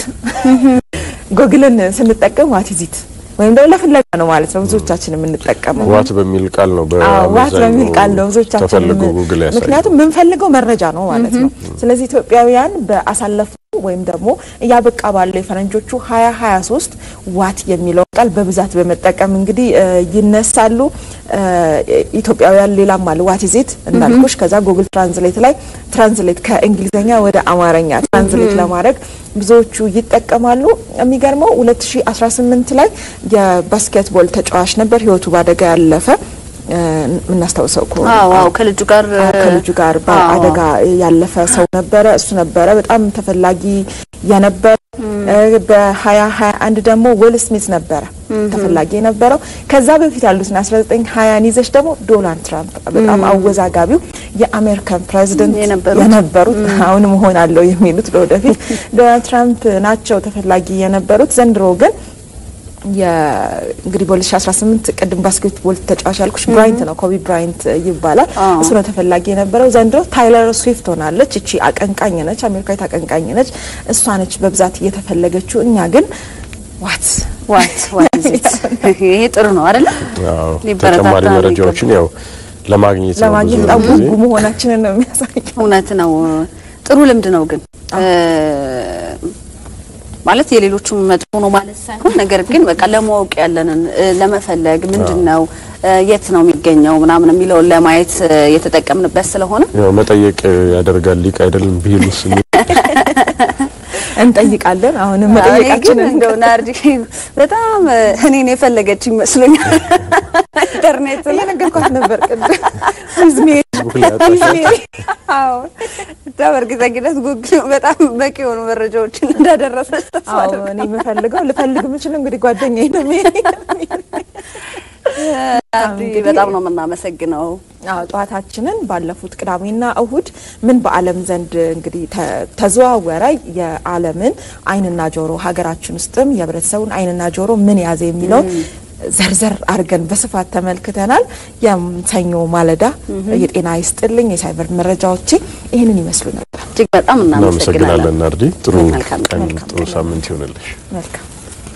ጎግልን ስንጠቀም ዋት ኢዚት ወይም ደግሞ ለፍለጋ ነው ማለት ነው ብዙዎቻችን የምንጠቀመው። ዋት በሚል ቃል ነው አዎ ዋት በአመዛኙ በሚል ቃል ነው ብዙዎቻችን ተፈልጎ የምን- ጉግል ያሳያል። ምክንያቱም የምንፈልገው መረጃ ነው ማለት ነው። ስለዚህ ኢትዮጵያውያን በአሳለፉ ወይም ደግሞ እያበቃ ባለው የፈረንጆቹ 2023 ዋት የሚለው ቃል በብዛት በመጠቀም እንግዲህ እ፣ ይነሳሉ እ፣ ኢትዮጵያውያን። ሌላም አለ ዋት ኢዝ ኢት እንዳልኩሽ። ከዛ ጉግል ትራንስሌት ላይ ትራንስሌት ከእንግሊዝኛ ወደ አማርኛ ትራንስሌት ለማድረግ ብዙዎቹ ይጠቀማሉ። የሚገርመው 2018 ላይ የባስኬትቦል ተጫዋች ነበር ህይወቱ በአደጋ ያለፈ እ፣ የምናስታውሰው ከሆነ አዎ አዎ ከልጁ ጋር አዎ፣ ከልጁ ጋር በአደጋ ያለፈ ሰው ነበረ። እሱ ነበረ በጣም ተፈላጊ የነበረ። በ2021 ደግሞ ዊል ስሚት ነበረ ተፈላጊ የነበረው። ከዛ በፊት ያሉትን 1920 ይዘሽ ደግሞ ዶናልድ ትራምፕ በጣም አወዛጋቢው የአሜሪካን ፕሬዚደንት የነበሩት። የነበሩት አሁን መሆን አለው የሚሉት ለወደፊት ዶናልድ ትራምፕ ናቸው ተፈላጊ የነበሩት። ዘንድሮ ግን የ- እንግዲህ በ2018 ቅድም ባስኬትቦል ተጫዋች ያልኩሽ ብራይንት ነው፣ ኮቢ ብራይንት ይባላል። አዎ። እሱ ነው ተፈላጊ የነበረው። ዘንድሮ ታይለር ስዊፍት ሆናለች። እቺ አቀንቃኝ ነች፣ አሜሪካዊት አቀንቃኝ ነች። እሷ ነች በብዛት እየተፈለገችው። እኛ ግን ዋት ዋት ዋት ኢዝ ኢት ይሄ ጥሩ ነው አይደለ? አዎ፣ ሊበረታታ ተጨማሪ ነው መረጃዎችን ያው ለማግኘት ነው ለማግኘት ብዙ በጣም ጊዜ። ጉጉ መሆናችንን ነው የሚያሳየው። እውነት ነው። ጥሩ ልምድ ነው ግን እ፣ ማለት የሌሎቹም መጥፎ ነው ማለት ሳይሆን ነገር ግን በቃ ለማወቅ ያለንን እ፣ ለመፈለግ ምንድን ነው እ፣ የት ነው የሚገኘው ምናምን የሚለውን ለማየት እ፣ የተጠቀምንበት ስለሆነ ያው መጠየቅ ያደርጋል ሊቅ አይደለም ቢሉስ እንጠይቃለን። አሁንም እኔ ግን መጠየቃችንን እንደው ናርዲ በጣም እ፣ እኔን የፈለገች ይመስለኛል። ኢንተርኔት ላይ እየነገርኳት ነበር ቅድም ዊዝ ሜሪ ዊዝ ሜሪ አዎ ብቻ በእርግጠኝነት ጉግል በጣም በቂ የሆኑ መረጃዎችን እንዳደረሰች ተስፋ አዎ አደርጋለሁ። እኔ የምፈልገው ልፈልግ የምችለው እንግዲህ ጓደኛዬ ነው ሜሪ ናርዲ፣ በጣም ነው የምናመሰግነው። አዎ ጠዋታችንን ባለፉት ቅዳሜና እሁድ ምን በዓለም ዘንድ እንግዲህ ተ- ተዘዋወረ የዓለምን ዓይንና ጆሮ ሀገራችን ውስጥም የህብረተሰቡን ዓይንና ጆሮ ምን ያዘ የሚለውን ዘርዘር አድርገን በስፋት ተመልክተናል። የሰኞ ማለዳ የጤና ይስጥልኝ የሳይበር መረጃዎቼ ይህንን ይመስሉ ነበር። እጅግ በጣም እናመሰግናለን። እናመሰግናለን ናርዲ። ጥሩ መልካም ቀን። ቀን፣ መልካም ጥሩ ቀን። ሳምንት ይሆንልሽ። መልካም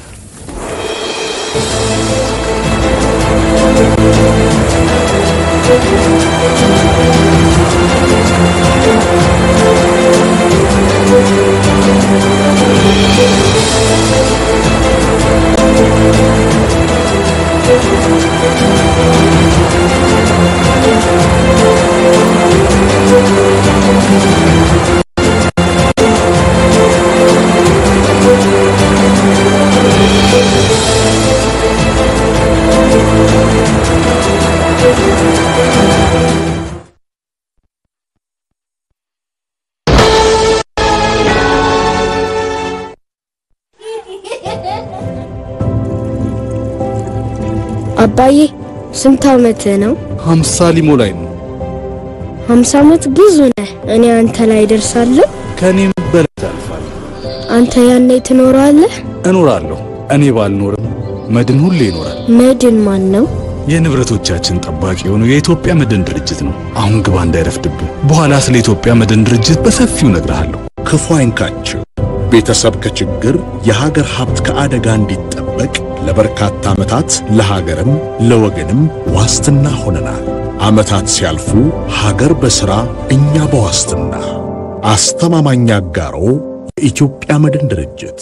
አባዬ ስንት ዓመትህ ነው? ሀምሳ ሊሞላኝ ነው። ሀምሳ ዓመት ብዙ ነህ። እኔ አንተ ላይ ደርሳለሁ። ከእኔም በላይ ታልፋል። አንተ ያኔ ትኖራለህ። እኖራለሁ። እኔ ባልኖርም መድን ሁሌ ይኖራል። መድን ማን ነው? የንብረቶቻችን ጠባቂ የሆነው የኢትዮጵያ መድን ድርጅት ነው። አሁን ግባ እንዳይረፍድብህ። በኋላ ስለ ኢትዮጵያ መድን ድርጅት በሰፊው እነግርሃለሁ። ክፉ አይንካችሁ። ቤተሰብ ከችግር የሀገር ሀብት ከአደጋ እንዲጠበቅ ለበርካታ ዓመታት ለሀገርም ለወገንም ዋስትና ሆነናል። ዓመታት ሲያልፉ ሀገር በሥራ እኛ በዋስትና አስተማማኝ አጋሮ የኢትዮጵያ መድን ድርጅት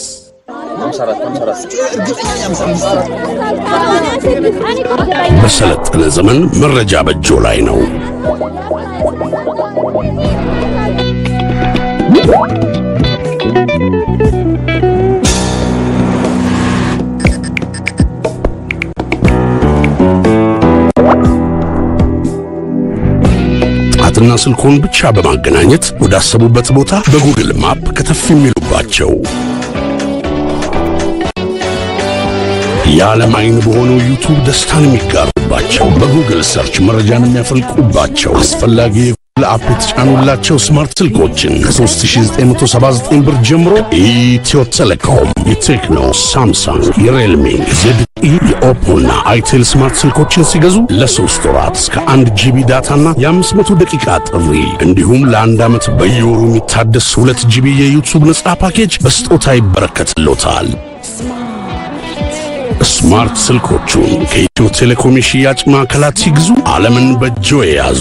በሰለጠነ ዘመን መረጃ በእጆ ላይ ነው። ጣትና ስልኮን ብቻ በማገናኘት ወዳሰቡበት ቦታ በጉግል ማፕ ከተፍ የሚሉባቸው የዓለም አይን በሆነው ዩቱብ ደስታን የሚጋሩባቸው በጉግል ሰርች መረጃን የሚያፈልቁባቸው አስፈላጊ የጉግል አፕ የተጫኑላቸው ስማርት ስልኮችን ከ3979 ብር ጀምሮ ኢትዮ ቴሌኮም፣ የቴክኖ፣ ሳምሰንግ፣ የሬልሚ፣ ዜድኢ፣ የኦፖና አይቴል ስማርት ስልኮችን ሲገዙ ለሶስት ወራት እስከ አንድ ጂቢ ዳታና የ500 ደቂቃ ጥሪ እንዲሁም ለአንድ ዓመት በየወሩ የሚታደስ ሁለት ጂቢ የዩቱብ ነጻ ፓኬጅ በስጦታ ይበረከትሎታል። ስማርት ስልኮቹን ከኢትዮ ቴሌኮም የሽያጭ ማዕከላት ሲግዙ ዓለምን በእጆ የያዙ።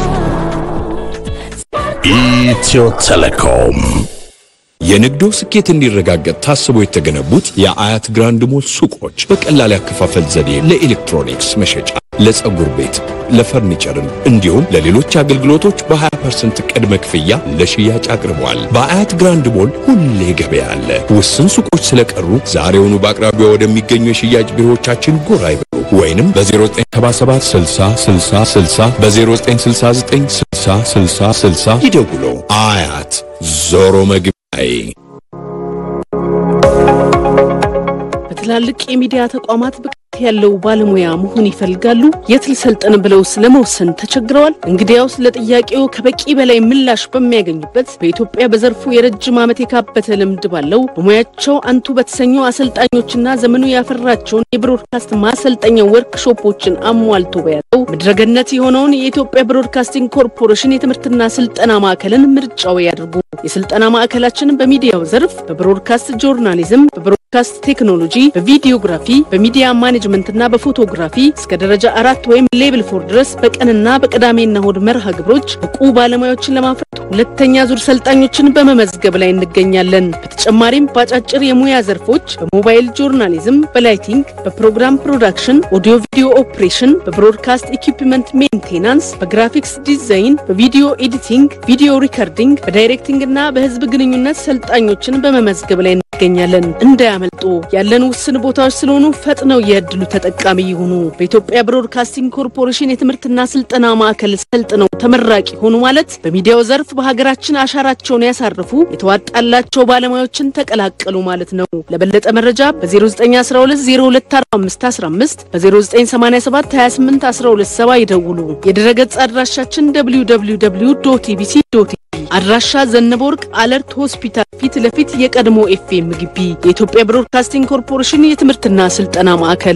ኢትዮ ቴሌኮም የንግዶ ስኬት እንዲረጋገጥ ታስቦ የተገነቡት የአያት ግራንድ ሞል ሱቆች በቀላል ያከፋፈል ዘዴ ለኤሌክትሮኒክስ መሸጫ፣ ለፀጉር ቤት፣ ለፈርኒቸርም እንዲሁም ለሌሎች አገልግሎቶች በ20% ቅድመ ክፍያ ለሽያጭ አቅርቧል። በአያት ግራንድ ሞል ሁሌ ገበያ አለ። ውስን ሱቆች ስለቀሩ ዛሬውኑ በአቅራቢያ ወደሚገኙ የሽያጭ ቢሮዎቻችን ጎራ ይበሉ ወይንም በ0977 60 60 60 በ0969 60 60 60 ይደውሉ። አያት ዞሮ መግቢያዬ በትላልቅ የሚዲያ ተቋማት ብቃት ያለው ባለሙያ መሆን ይፈልጋሉ? የት ልሰልጥን ብለው ስለመወሰን ተቸግረዋል? እንግዲያውስ ለጥያቄው ከበቂ በላይ ምላሽ በሚያገኙበት በኢትዮጵያ በዘርፉ የረጅም ዓመት የካበተ ልምድ ባለው በሙያቸው አንቱ በተሰኙ አሰልጣኞችና ዘመኑ ያፈራቸውን የብሮድካስት ማሰልጠኛ ወርክሾፖችን አሟልቶ በያዘው ምድረገነት የሆነውን የኢትዮጵያ ብሮድካስቲንግ ኮርፖሬሽን የትምህርትና ስልጠና ማዕከልን ምርጫው ያድርጉ። የስልጠና ማዕከላችን በሚዲያው ዘርፍ በብሮድካስት ጆርናሊዝም፣ በብሮድካስት ቴክኖሎጂ፣ በቪዲዮግራፊ፣ በሚዲያ ማኔጅመንትና በፎቶግራፊ እስከ ደረጃ አራት ወይም ሌብል ፎር ድረስ በቀንና በቅዳሜና እሁድ መርሃ ግብሮች ብቁ ባለሙያዎችን ለማፍራት ሁለተኛ ዙር ሰልጣኞችን በመመዝገብ ላይ እንገኛለን። በተጨማሪም በአጫጭር የሙያ ዘርፎች በሞባይል ጆርናሊዝም፣ በላይቲንግ፣ በፕሮግራም ፕሮዳክሽን፣ ኦዲዮ ቪዲዮ ኦፕሬሽን፣ በብሮድካስት ኢኩፕመንት ሜንቴናንስ፣ በግራፊክስ ዲዛይን፣ በቪዲዮ ኤዲቲንግ፣ ቪዲዮ ሪከርዲንግ፣ በዳይሬክቲንግ እና በህዝብ ግንኙነት ሰልጣኞችን በመመዝገብ ላይ እንገኛለን። እንገኛለን። እንዳያመልጡ ያለን ውስን ቦታዎች ስለሆኑ ፈጥነው የእድሉ ተጠቃሚ ይሁኑ። በኢትዮጵያ ብሮድካስቲንግ ኮርፖሬሽን የትምህርትና ስልጠና ማዕከል ሰልጥነው ተመራቂ ሆኑ ማለት በሚዲያው ዘርፍ በሀገራችን አሻራቸውን ያሳረፉ የተዋጣላቸው ባለሙያዎችን ተቀላቀሉ ማለት ነው። ለበለጠ መረጃ በ0912024515 በ0987 281270 ይደውሉ። የድረገጽ አድራሻችን www ኢቢሲ አድራሻ ዘነበወርቅ አለርት ሆስፒታል ፊት ለፊት የቀድሞ ኤፍኤም ግቢ የኢትዮጵያ ብሮድካስቲንግ ኮርፖሬሽን የትምህርትና ስልጠና ማዕከል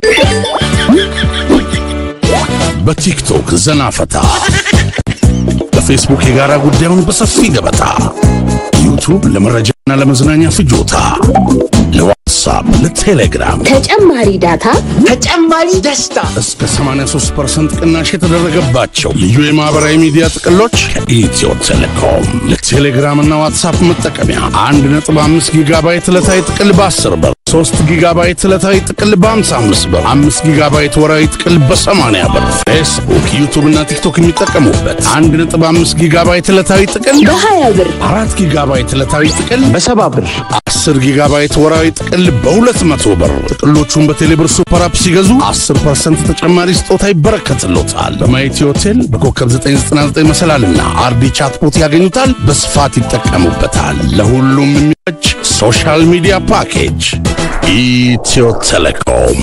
በቲክቶክ ዘና ፈታ፣ በፌስቡክ የጋራ ጉዳዩን በሰፊ ገበታ፣ ዩቱብ ለመረጃና ለመዝናኛ ፍጆታ፣ ለዋትሳፕ፣ ለቴሌግራም ተጨማሪ ዳታ ተጨማሪ ደስታ እስከ 83% ቅናሽ የተደረገባቸው ልዩ የማህበራዊ ሚዲያ ጥቅሎች ከኢትዮ ቴሌኮም ለቴሌግራም እና ዋትሳፕ መጠቀሚያ 1.5 ጊጋባይት ዕለታዊ ጥቅል በ10 ብር 3 ጊጋባይት ዕለታዊ ጥቅል በ55 ብር 5 ጊጋባይት ወራዊ ጥቅል በ80 ብር ፌስቡክ፣ ዩቱብ እና ቲክቶክ የሚጠቀሙበት 1.5 ጊጋባይት ዕለታዊ ጥቅል በ20 ብር 4 ጊጋባይት ዕለታዊ ጥቅል በሰባ ብር 10 ጊጋባይት ወራዊ ጥቅል በ200 ብር። ጥቅሎቹን በቴሌብር ሱፐር አፕ ሲገዙ 10% ተጨማሪ ስጦታ ይበረከትሎታል። በማየቲ ሆቴል በኮከብ 999 መሰላልና አርዲ ቻትቦት ያገኙታል። በስፋት ይጠቀሙበታል። ለሁሉም የሚመች ሶሻል ሚዲያ ፓኬጅ ኢትዮ ቴሌኮም።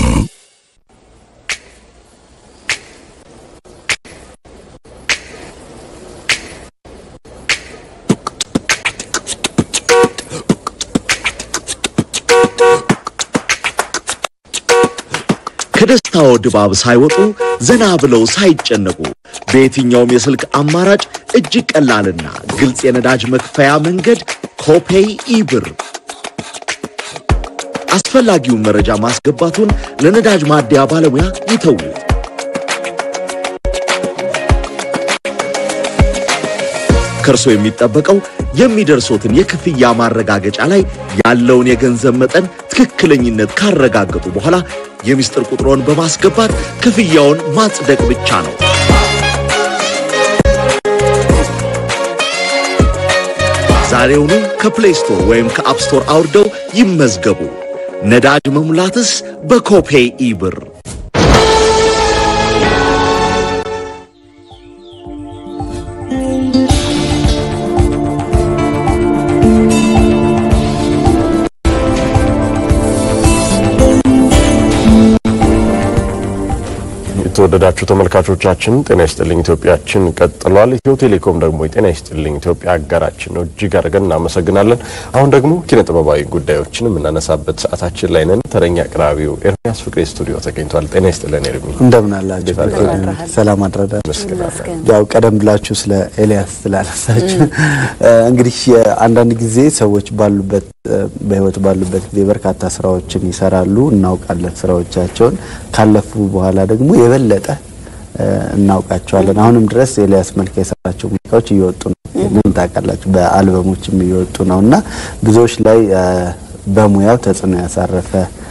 ከደስታው ድባብ ሳይወጡ ዘና ብለው ሳይጨነቁ በየትኛውም የስልክ አማራጭ እጅግ ቀላልና ግልጽ የነዳጅ መክፈያ መንገድ ኮፔይ ኢብር። አስፈላጊውን መረጃ ማስገባቱን ለነዳጅ ማደያ ባለሙያ ይተዉ። ከእርሶ የሚጠበቀው የሚደርሶትን የክፍያ ማረጋገጫ ላይ ያለውን የገንዘብ መጠን ትክክለኝነት ካረጋገጡ በኋላ የሚስጥር ቁጥሮን በማስገባት ክፍያውን ማጽደቅ ብቻ ነው። ዛሬውኑ ከፕሌይ ስቶር ወይም ከአፕ ስቶር አውርደው ይመዝገቡ። ነዳጅ መሙላትስ በኮፔይ ኢብር። የተወደዳችሁ ተመልካቾቻችን ጤና ይስጥልኝ ኢትዮጵያችን ቀጥሏል። ኢትዮ ቴሌኮም ደግሞ የጤና ይስጥልኝ ኢትዮጵያ አጋራችን ነው። እጅግ አድርገን እናመሰግናለን። አሁን ደግሞ ኪነ ጥበባዊ ጉዳዮችን የምናነሳበት ሰዓታችን ላይ ነን። ተረኛ አቅራቢው ኤርሚያስ ፍቅሬ ስቱዲዮ ተገኝቷል። ጤና ይስጥልን ኤርሚ። እንደምን አላችሁ? ሰላም አድረዳ። ያው ቀደም ብላችሁ ስለ ኤልያስ ስላነሳችሁ እንግዲህ አንዳንድ ጊዜ ሰዎች ባሉበት በህይወት ባሉበት ጊዜ በርካታ ስራዎችን ይሰራሉ፣ እናውቃለን ስራዎቻቸውን። ካለፉ በኋላ ደግሞ የበለጠ እናውቃቸዋለን። አሁንም ድረስ ኤልያስ መልካ የሰራቸው ሙዚቃዎች እየወጡ ነው። ምን ታውቃላችሁ፣ በአልበሞችም እየወጡ ነው እና ብዙዎች ላይ በሙያው ተጽዕኖ ያሳረፈ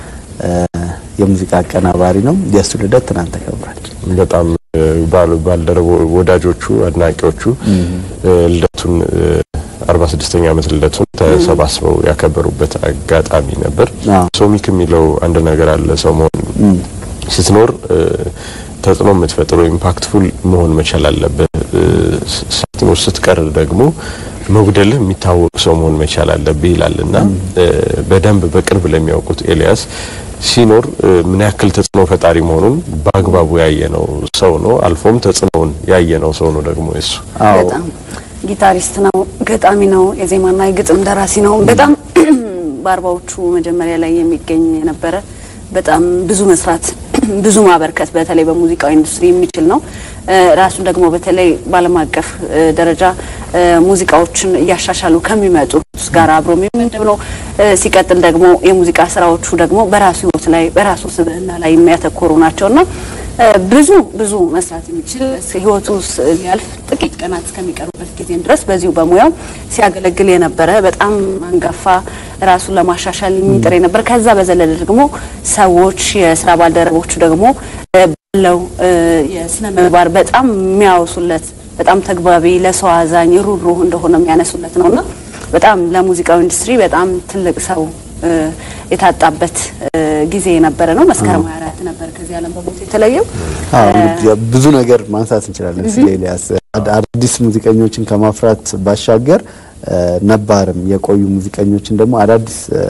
የሙዚቃ አቀናባሪ ነው። የእሱ ልደት ትናንት ተከብሯል። በጣም ባልደረቦ ወዳጆቹ፣ አድናቂዎቹ ልደቱን አርባ ስድስተኛ ዓመት ልደቱን ተሰባስበው ያከበሩበት አጋጣሚ ነበር። ሶሚክ የሚለው አንድ ነገር አለ። ሰው መሆን ስትኖር ተጽዕኖ የምትፈጥር ኢምፓክትፉል መሆን መቻል አለብህ። ሳትኖር ስትቀር ደግሞ መጉደልህ የሚታወቅ ሰው መሆን መቻል አለብህ ይላል እና በደንብ በቅርብ ለሚያውቁት ኤልያስ ሲኖር ምን ያክል ተጽዕኖ ፈጣሪ መሆኑን በአግባቡ ያየነው ሰው ነው። አልፎም ተጽዕኖውን ያየነው ሰው ነው ደግሞ እሱ በጣም ጊታሪስት ነው፣ ገጣሚ ነው፣ የዜማና የግጥም ደራሲ ነው። በጣም በአርባዎቹ መጀመሪያ ላይ የሚገኝ የነበረ በጣም ብዙ መስራት ብዙ ማበርከት በተለይ በሙዚቃው ኢንዱስትሪ የሚችል ነው። ራሱ ደግሞ በተለይ በዓለም አቀፍ ደረጃ ሙዚቃዎችን እያሻሻሉ ከሚመጡ ጋር አብሮ የሚመደብ ነው። ሲቀጥል ደግሞ የሙዚቃ ስራዎቹ ደግሞ በራሱ ሕይወት ላይ በራሱ ስብዕና ላይ የሚያተኮሩ ናቸውና ብዙ ብዙ መስራት የሚችል ህይወቱ ሊያልፍ ጥቂት ቀናት እስከሚቀሩበት ጊዜም ድረስ በዚሁ በሙያው ሲያገለግል የነበረ በጣም አንጋፋ ራሱን ለማሻሻል የሚጥር የነበረ ከዛ በዘለለ ደግሞ ሰዎች የስራ ባልደረቦቹ ደግሞ ባለው የስነ ምግባር በጣም የሚያወሱለት በጣም ተግባቢ፣ ለሰው አዛኝ፣ ሩህሩህ እንደሆነ የሚያነሱለት ነውና በጣም ለሙዚቃው ኢንዱስትሪ በጣም ትልቅ ሰው እ፣ የታጣበት እ፣ ጊዜ የነበረ ነው። መስከረም 24 ነበር ከዚህ ዓለም በሞት የተለየው። አዎ እንግዲህ ያው ብዙ ነገር ማንሳት እንችላለን ስለ ኤልያስ አድ- አዳዲስ ሙዚቀኞችን ከማፍራት ባሻገር እ፣ ነባርም የቆዩ ሙዚቀኞችን ደግሞ አዳዲስ እ፣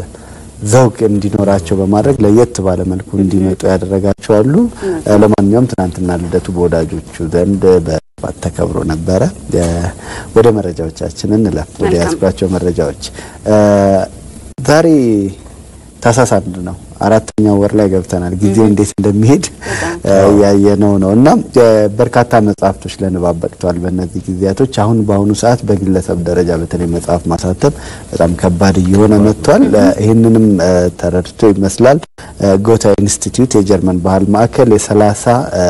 ዘውግ እንዲኖራቸው በማድረግ ለየት ባለ መልኩ እንዲመጡ ያደረጋቸው አሉ። እ፣ ለማንኛውም ትናንትና ልደቱ በወዳጆቹ ዘንድ በባት ተከብሮ ነበረ። እ፣ ወደ መረጃዎቻችን እንለፍ። ወደ መልካም። ያዝኳቸው መረጃዎች እ፣ ዛሬ ታህሳስ አንድ ነው። አራተኛው ወር ላይ ገብተናል። ጊዜ እንዴት እንደሚሄድ እ፣ ያየነው ነው እና እ፣ በርካታ መጽሐፍቶች ለንባብ በቅተዋል። በእነዚህ ጊዜያቶች አሁን በአሁኑ ሰዓት በግለሰብ ደረጃ በተለይ መጽሐፍ ማሳተም በጣም ከባድ እየሆነ መጥቷል። እ፣ ይህንንም እ፣ ተረድቶ ይመስላል እ፣ ጎታ ኢንስቲትዩት የጀርመን ባህል ማዕከል የሰላሳ እ፣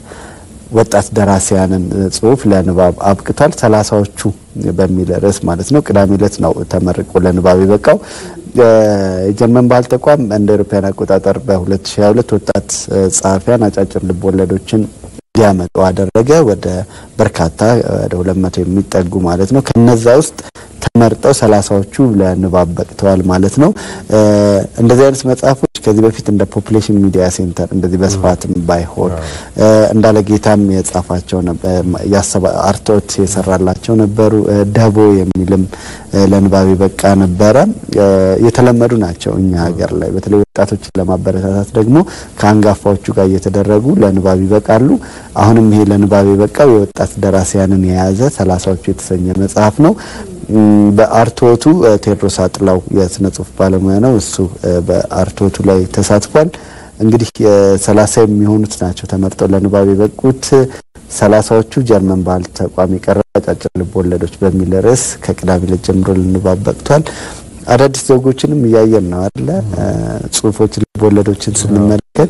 ወጣት ደራሲያንን እ፣ ጽሁፍ ለንባብ አብቅቷል። ሰላሳዎቹ በሚል ርዕስ ማለት ነው። ቅዳሜ ዕለት ነው ተመርቆ ለንባብ የበቃው። እ፣ የጀርመን ባህል ተቋም እንደ አውሮፓውያን አቆጣጠር በ2022 ወጣት እ፣ ጸሐፊያን አጫጭር ልብ ወለዶችን እንዲያመጡ አደረገ። ወደ በርካታ ወደ 200 የሚጠጉ ማለት ነው። ከነዛ ውስጥ ተመርጠው ሰላሳዎቹ ለንባብ በቅተዋል ማለት ነው። እ፣ እንደዚህ አይነት መጽሐፎች ከዚህ በፊት እንደ ፖፑሌሽን ሚዲያ ሴንተር እንደዚህ በስፋትም ባይሆን እ፣ እንዳለ ጌታም የጻፋቸው ነበር፣ ያሰባ አርቶት የሰራላቸው ነበሩ። እ፣ ደቦ የሚልም እ፣ ለንባብ የበቃ ነበረ። እ፣ የተለመዱ ናቸው እኛ ሀገር ላይ በተለይ ወጣቶችን ለማበረታታት ደግሞ ከአንጋፋዎቹ ጋር እየተደረጉ ለንባብ ይበቃሉ። አሁንም ይሄ ለንባብ የበቃው የወጣት ደራሲያንን የያዘ ሰላሳዎቹ የተሰኘ መጽሐፍ ነው። እም፣ በአርቶቱ እ፣ ቴዎድሮስ አጥላው የስነ ጽሁፍ ባለሙያ ነው። እሱ እ፣ በአርቶቱ ላይ ተሳትፏል። እንግዲህ ሰላሳ የሚሆኑት ናቸው ተመርጠው ለንባብ የበቁት። ሰላሳዎቹ ጀርመን ባህል ተቋም የቀረበ አጫጭር ልብ ወለዶች በሚል ርዕስ ከቅዳሜ ዕለት ጀምሮ ለንባብ በቅቷል። አዳዲስ ዘውጎችንም እያየን ነው አለ ጽሁፎች ልብ ወለዶችን ስንመለከት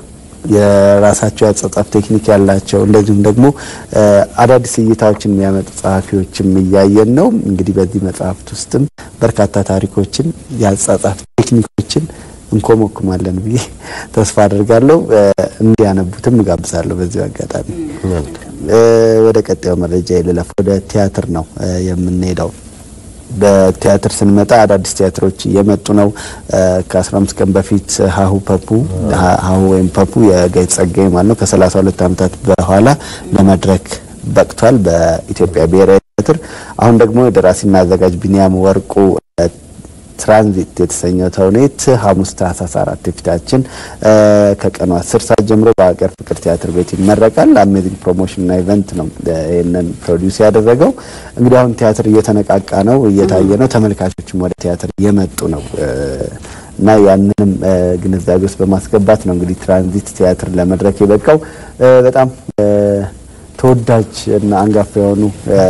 የራሳቸው ያጻጻፍ ቴክኒክ ያላቸው እንደዚሁም ደግሞ እ፣ አዳዲስ እይታዎችን የሚያመጡ ጸሐፊዎችም እያየን ነው። እንግዲህ በዚህ መጽሐፍት ውስጥም በርካታ ታሪኮችን ያጻጻፍ ቴክኒኮችን እንኮመኩማለን ብዬ ተስፋ አድርጋለሁ። እ፣ እንዲያነቡትም እጋብዛለሁ። በዚሁ አጋጣሚ እ፣ ወደ ቀጣዩ መረጃ ልለፍ። ወደ ቲያትር ነው እ፣ የምንሄደው። በቲያትር ስንመጣ አዳዲስ ቲያትሮች እየመጡ ነው። እ፣ ከ15 ቀን በፊት ሀሁ ፐፑ ሀ- ሀሁ ወይም ፐፑ የጋይ ጸጋዬ ማለት ነው ከ32 ዓመታት በኋላ ለመድረክ በቅቷል በኢትዮጵያ ብሔራዊ ቲያትር። አሁን ደግሞ የደራሲና አዘጋጅ ቢኒያም ወርቁ እ፣ ትራንዚት የተሰኘው ተውኔት ሐሙስ ታህሳስ አራት የፊታችን እ፣ ከቀኑ አስር ሰዓት ጀምሮ በሀገር ፍቅር ቲያትር ቤት ይመረቃል። አሜዚንግ ፕሮሞሽንና ኢቨንት ነው እ፣ ይህንን ፕሮዲውስ ያደረገው። እንግዲህ አሁን ቲያትር እየተነቃቃ ነው፣ እየታየ ነው። ተመልካቾችም ወደ ቲያትር እየመጡ ነው እ፣ እና ያንንም እ፣ ግንዛቤ ውስጥ በማስገባት ነው እንግዲህ ትራንዚት ቲያትር ለመድረክ የበቃው እ፣ በጣም እ፣ ተወዳጅ እና አንጋፋ የሆኑ እ፣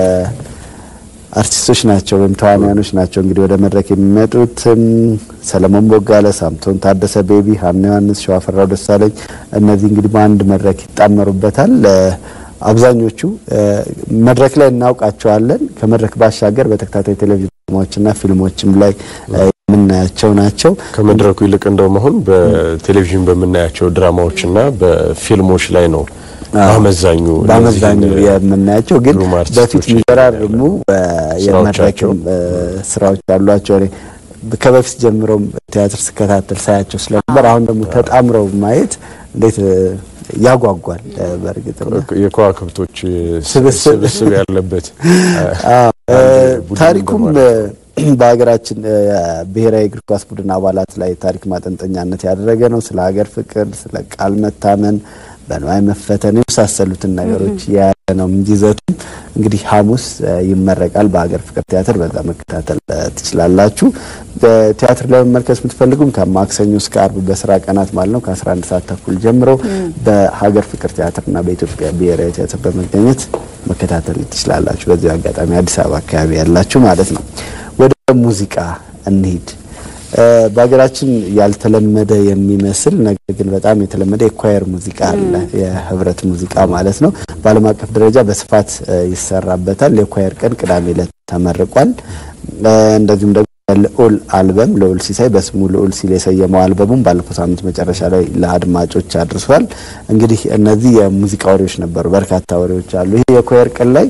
አርቲስቶች ናቸው ወይም ተዋናያኖች ናቸው እንግዲህ ወደ መድረክ የሚመጡት እም፣ ሰለሞን ቦጋለ፣ ሳምሶን ታደሰ፣ ቤቢ፣ ሀና ዮሐንስ፣ ሸዋፈራው ደሳለኝ እነዚህ እንግዲህ በአንድ መድረክ ይጣመሩበታል። እ፣ አብዛኞቹ እ፣ መድረክ ላይ እናውቃቸዋለን። ከመድረክ ባሻገር በተከታታይ ቴሌቪዥን ድራማዎችና ፊልሞችም ላይ እ፣ የምናያቸው ናቸው። ከመድረኩ ይልቅ እንደውም አሁን በቴሌቪዥን በምናያቸው ድራማዎችና በፊልሞች ላይ ነው በአመዛኙ በአመዛኙ እነዚህን የምናያቸው ግን ግሩም በፊት አርቲስቶች የሚፈራርሙ ስራዎቻቸው የመድረክም እ፣ ስራዎች አሏቸው። እኔ ከበፊት ጀምሮም ቲያትር ስከታተል ሳያቸው ስለነበር አሁን ደግሞ ተጣምረው ማየት እንዴት እ፣ ያጓጓል። እ፣ በእርግጥ ነው። የከዋክብቶች ስብስብ ስብስብ ያለበት አዎ፣ እ፣ ቡድን ታሪኩም እ፣ በሀገራችን እ፣ ብሔራዊ እግር ኳስ ቡድን አባላት ላይ ታሪክ ማጠንጠኛነት ያደረገ ነው። ስለ ሀገር ፍቅር፣ ስለ ቃል መታመን፣ በንዋይ መፈተን የመሳሰሉትን ነገሮች የያዘ ነው እንጂ ይዘቱም እንግዲህ ሐሙስ እ፣ ይመረቃል በሀገር ፍቅር ቲያትር። በዛ መከታተል እ፣ ትችላላችሁ። ቲያትር ላይ መመልከት የምትፈልጉም ከማክሰኞ እስከ አርብ በስራ ቀናት ማለት ነው ከ11 ሰዓት ተኩል ጀምሮ በሀገር ፍቅር ቲያትርና በኢትዮጵያ ብሔራዊ ቲያትር በመገኘት መከታተል ትችላላችሁ። በዚሁ አጋጣሚ አዲስ አበባ አካባቢ ያላችሁ ማለት ነው። ወደ ሙዚቃ እንሂድ። እ፣ በሀገራችን ያልተለመደ የሚመስል ነገር ግን በጣም የተለመደ የኳየር ሙዚቃ አለ። የህብረት ሙዚቃ ማለት ነው። በዓለም አቀፍ ደረጃ በስፋት እ፣ ይሰራበታል። የኳየር ቀን ቅዳሜ ዕለት ተመርቋል። እ፣ እንደዚሁም ደግሞ ልዑል አልበም ልዑል ሲሳይ በስሙ ልዑል ሲል የሰየመው አልበሙም ባለፈው ሳምንት መጨረሻ ላይ ለአድማጮች አድርሷል። እንግዲህ እነዚህ የሙዚቃ ወሬዎች ነበሩ። በርካታ ወሬዎች አሉ። ይህ የኳየር ቀን ላይ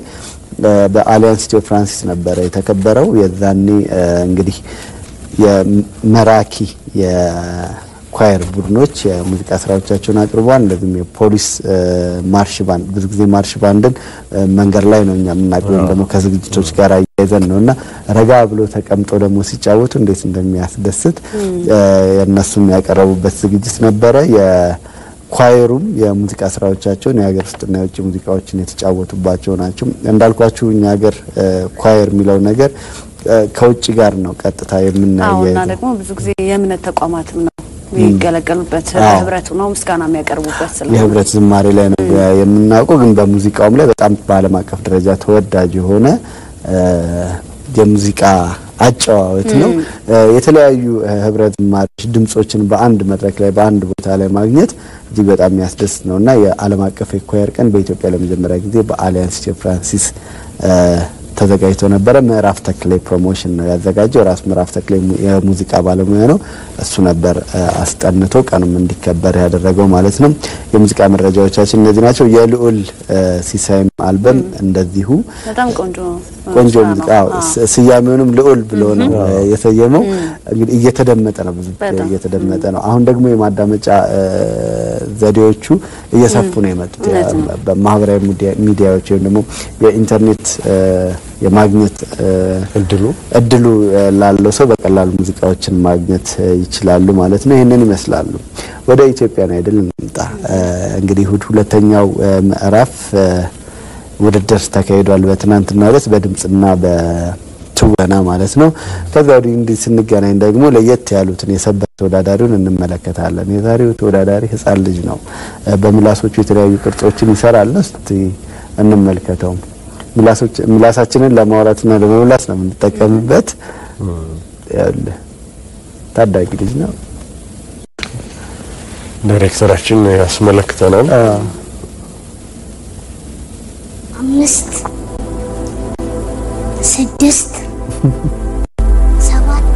በአሊያንስ ኢትዮ ፍራንሲስ ነበረ የተከበረው። የዛኔ እንግዲህ የመራኪ የኳየር ቡድኖች የሙዚቃ ስራዎቻቸውን አቅርበዋል። እንደዚሁም የፖሊስ ማርሽ ባንድ ብዙ ጊዜ ማርሽ ባንድን መንገድ ላይ ነው እኛ የምናውቀው ወይም ደግሞ ከዝግጅቶች ጋር አያይዘን ነው እና ረጋ ብሎ ተቀምጦ ደግሞ ሲጫወቱ እንዴት እንደሚያስደስት የእነሱም ያቀረቡበት ዝግጅት ነበረ። ኳየሩም የሙዚቃ ስራዎቻቸውን የሀገር ውስጥና የውጭ ሙዚቃዎችን የተጫወቱባቸው ናቸው። እንዳልኳችሁ እኛ ሀገር ኳየር የሚለው ነገር ከውጭ ጋር ነው ቀጥታ አዎ እና የምናያይዘው። ደግሞ ብዙ ጊዜ የእምነት ተቋማትም ነው የሚገለገሉበት ህብረቱ ነው ምስጋና የሚያቀርቡበት ስለሆነ የህብረት ዝማሬ ላይ ነው የምናውቀው፣ ግን በሙዚቃውም ላይ በጣም በዓለም አቀፍ ደረጃ ተወዳጅ የሆነ የሙዚቃ አጨዋወት ነው። የተለያዩ ህብረት ዝማሬዎች ድምጾችን በአንድ መድረክ ላይ በአንድ ቦታ ላይ ማግኘት እጅግ በጣም የሚያስደስት ነው እና የዓለም አቀፍ የኳየር ቀን በኢትዮጵያ ለመጀመሪያ ጊዜ በአሊያንስ ኢትዮ ፍራንሲስ ተዘጋጅቶ ነበረ። ምዕራፍ ተክሌ ፕሮሞሽን ነው ያዘጋጀው። ራሱ ምዕራፍ ተክሌ የሙዚቃ ባለሙያ ነው። እሱ ነበር አስጠንቶ ቀኑም እንዲከበር ያደረገው ማለት ነው። የሙዚቃ መረጃዎቻችን እነዚህ ናቸው። የልዑል ሲሳይም አልበም እንደዚሁ በጣም ቆንጆ ቆንጆ ስራ ነው። ሙዚቃ አዎ፣ አዎ። ስ- ስያሜውንም ልዑል ብሎ ነው የሰየመው። እንግዲህ እየተደመጠ ነው፣ ብዙ በጣም። እየተደመጠ ነው። አሁን ደግሞ የማዳመጫ እ፣ ዘዴዎቹ እየሰፉ ነው የመጡት። እውነት ነው። ያ- በማህበራዊ ሚዲያ- ሚዲያዎች ወይም ደግሞ የኢንተርኔት እ፣ የማግኘት እ፣ እድሉ እድሉ እ፣ ላለው ሰው በቀላሉ ሙዚቃዎችን ማግኘት እ፣ ይችላሉ ማለት ነው። ይህንን ይመስላሉ። ወደ ኢትዮጵያን አይድል እንምጣ። እ፣ እንግዲህ እሁድ ሁለተኛው እ፣ ምዕራፍ እ፣ ውድድር ተካሂዷል። በትናንትናው ዕለት በድምጽና በትወና ማለት ነው። ከዛ ወዲህ እንዲህ ስንገናኝ ደግሞ ለየት ያሉትን የሰበር ተወዳዳሪውን እንመለከታለን። የዛሬው ተወዳዳሪ ሕፃን ልጅ ነው። እ፣ በምላሶቹ የተለያዩ ቅርጾችን ይሰራል። እስቲ እንመልከተው። ምላሶች ምላሳችንን ለማውራትና ለመብላት ነው የምንጠቀምበት። ያለ ታዳጊ ልጅ ነው። ዳይሬክተራችን ያስመለክተናል። አምስት ስድስት ሰባት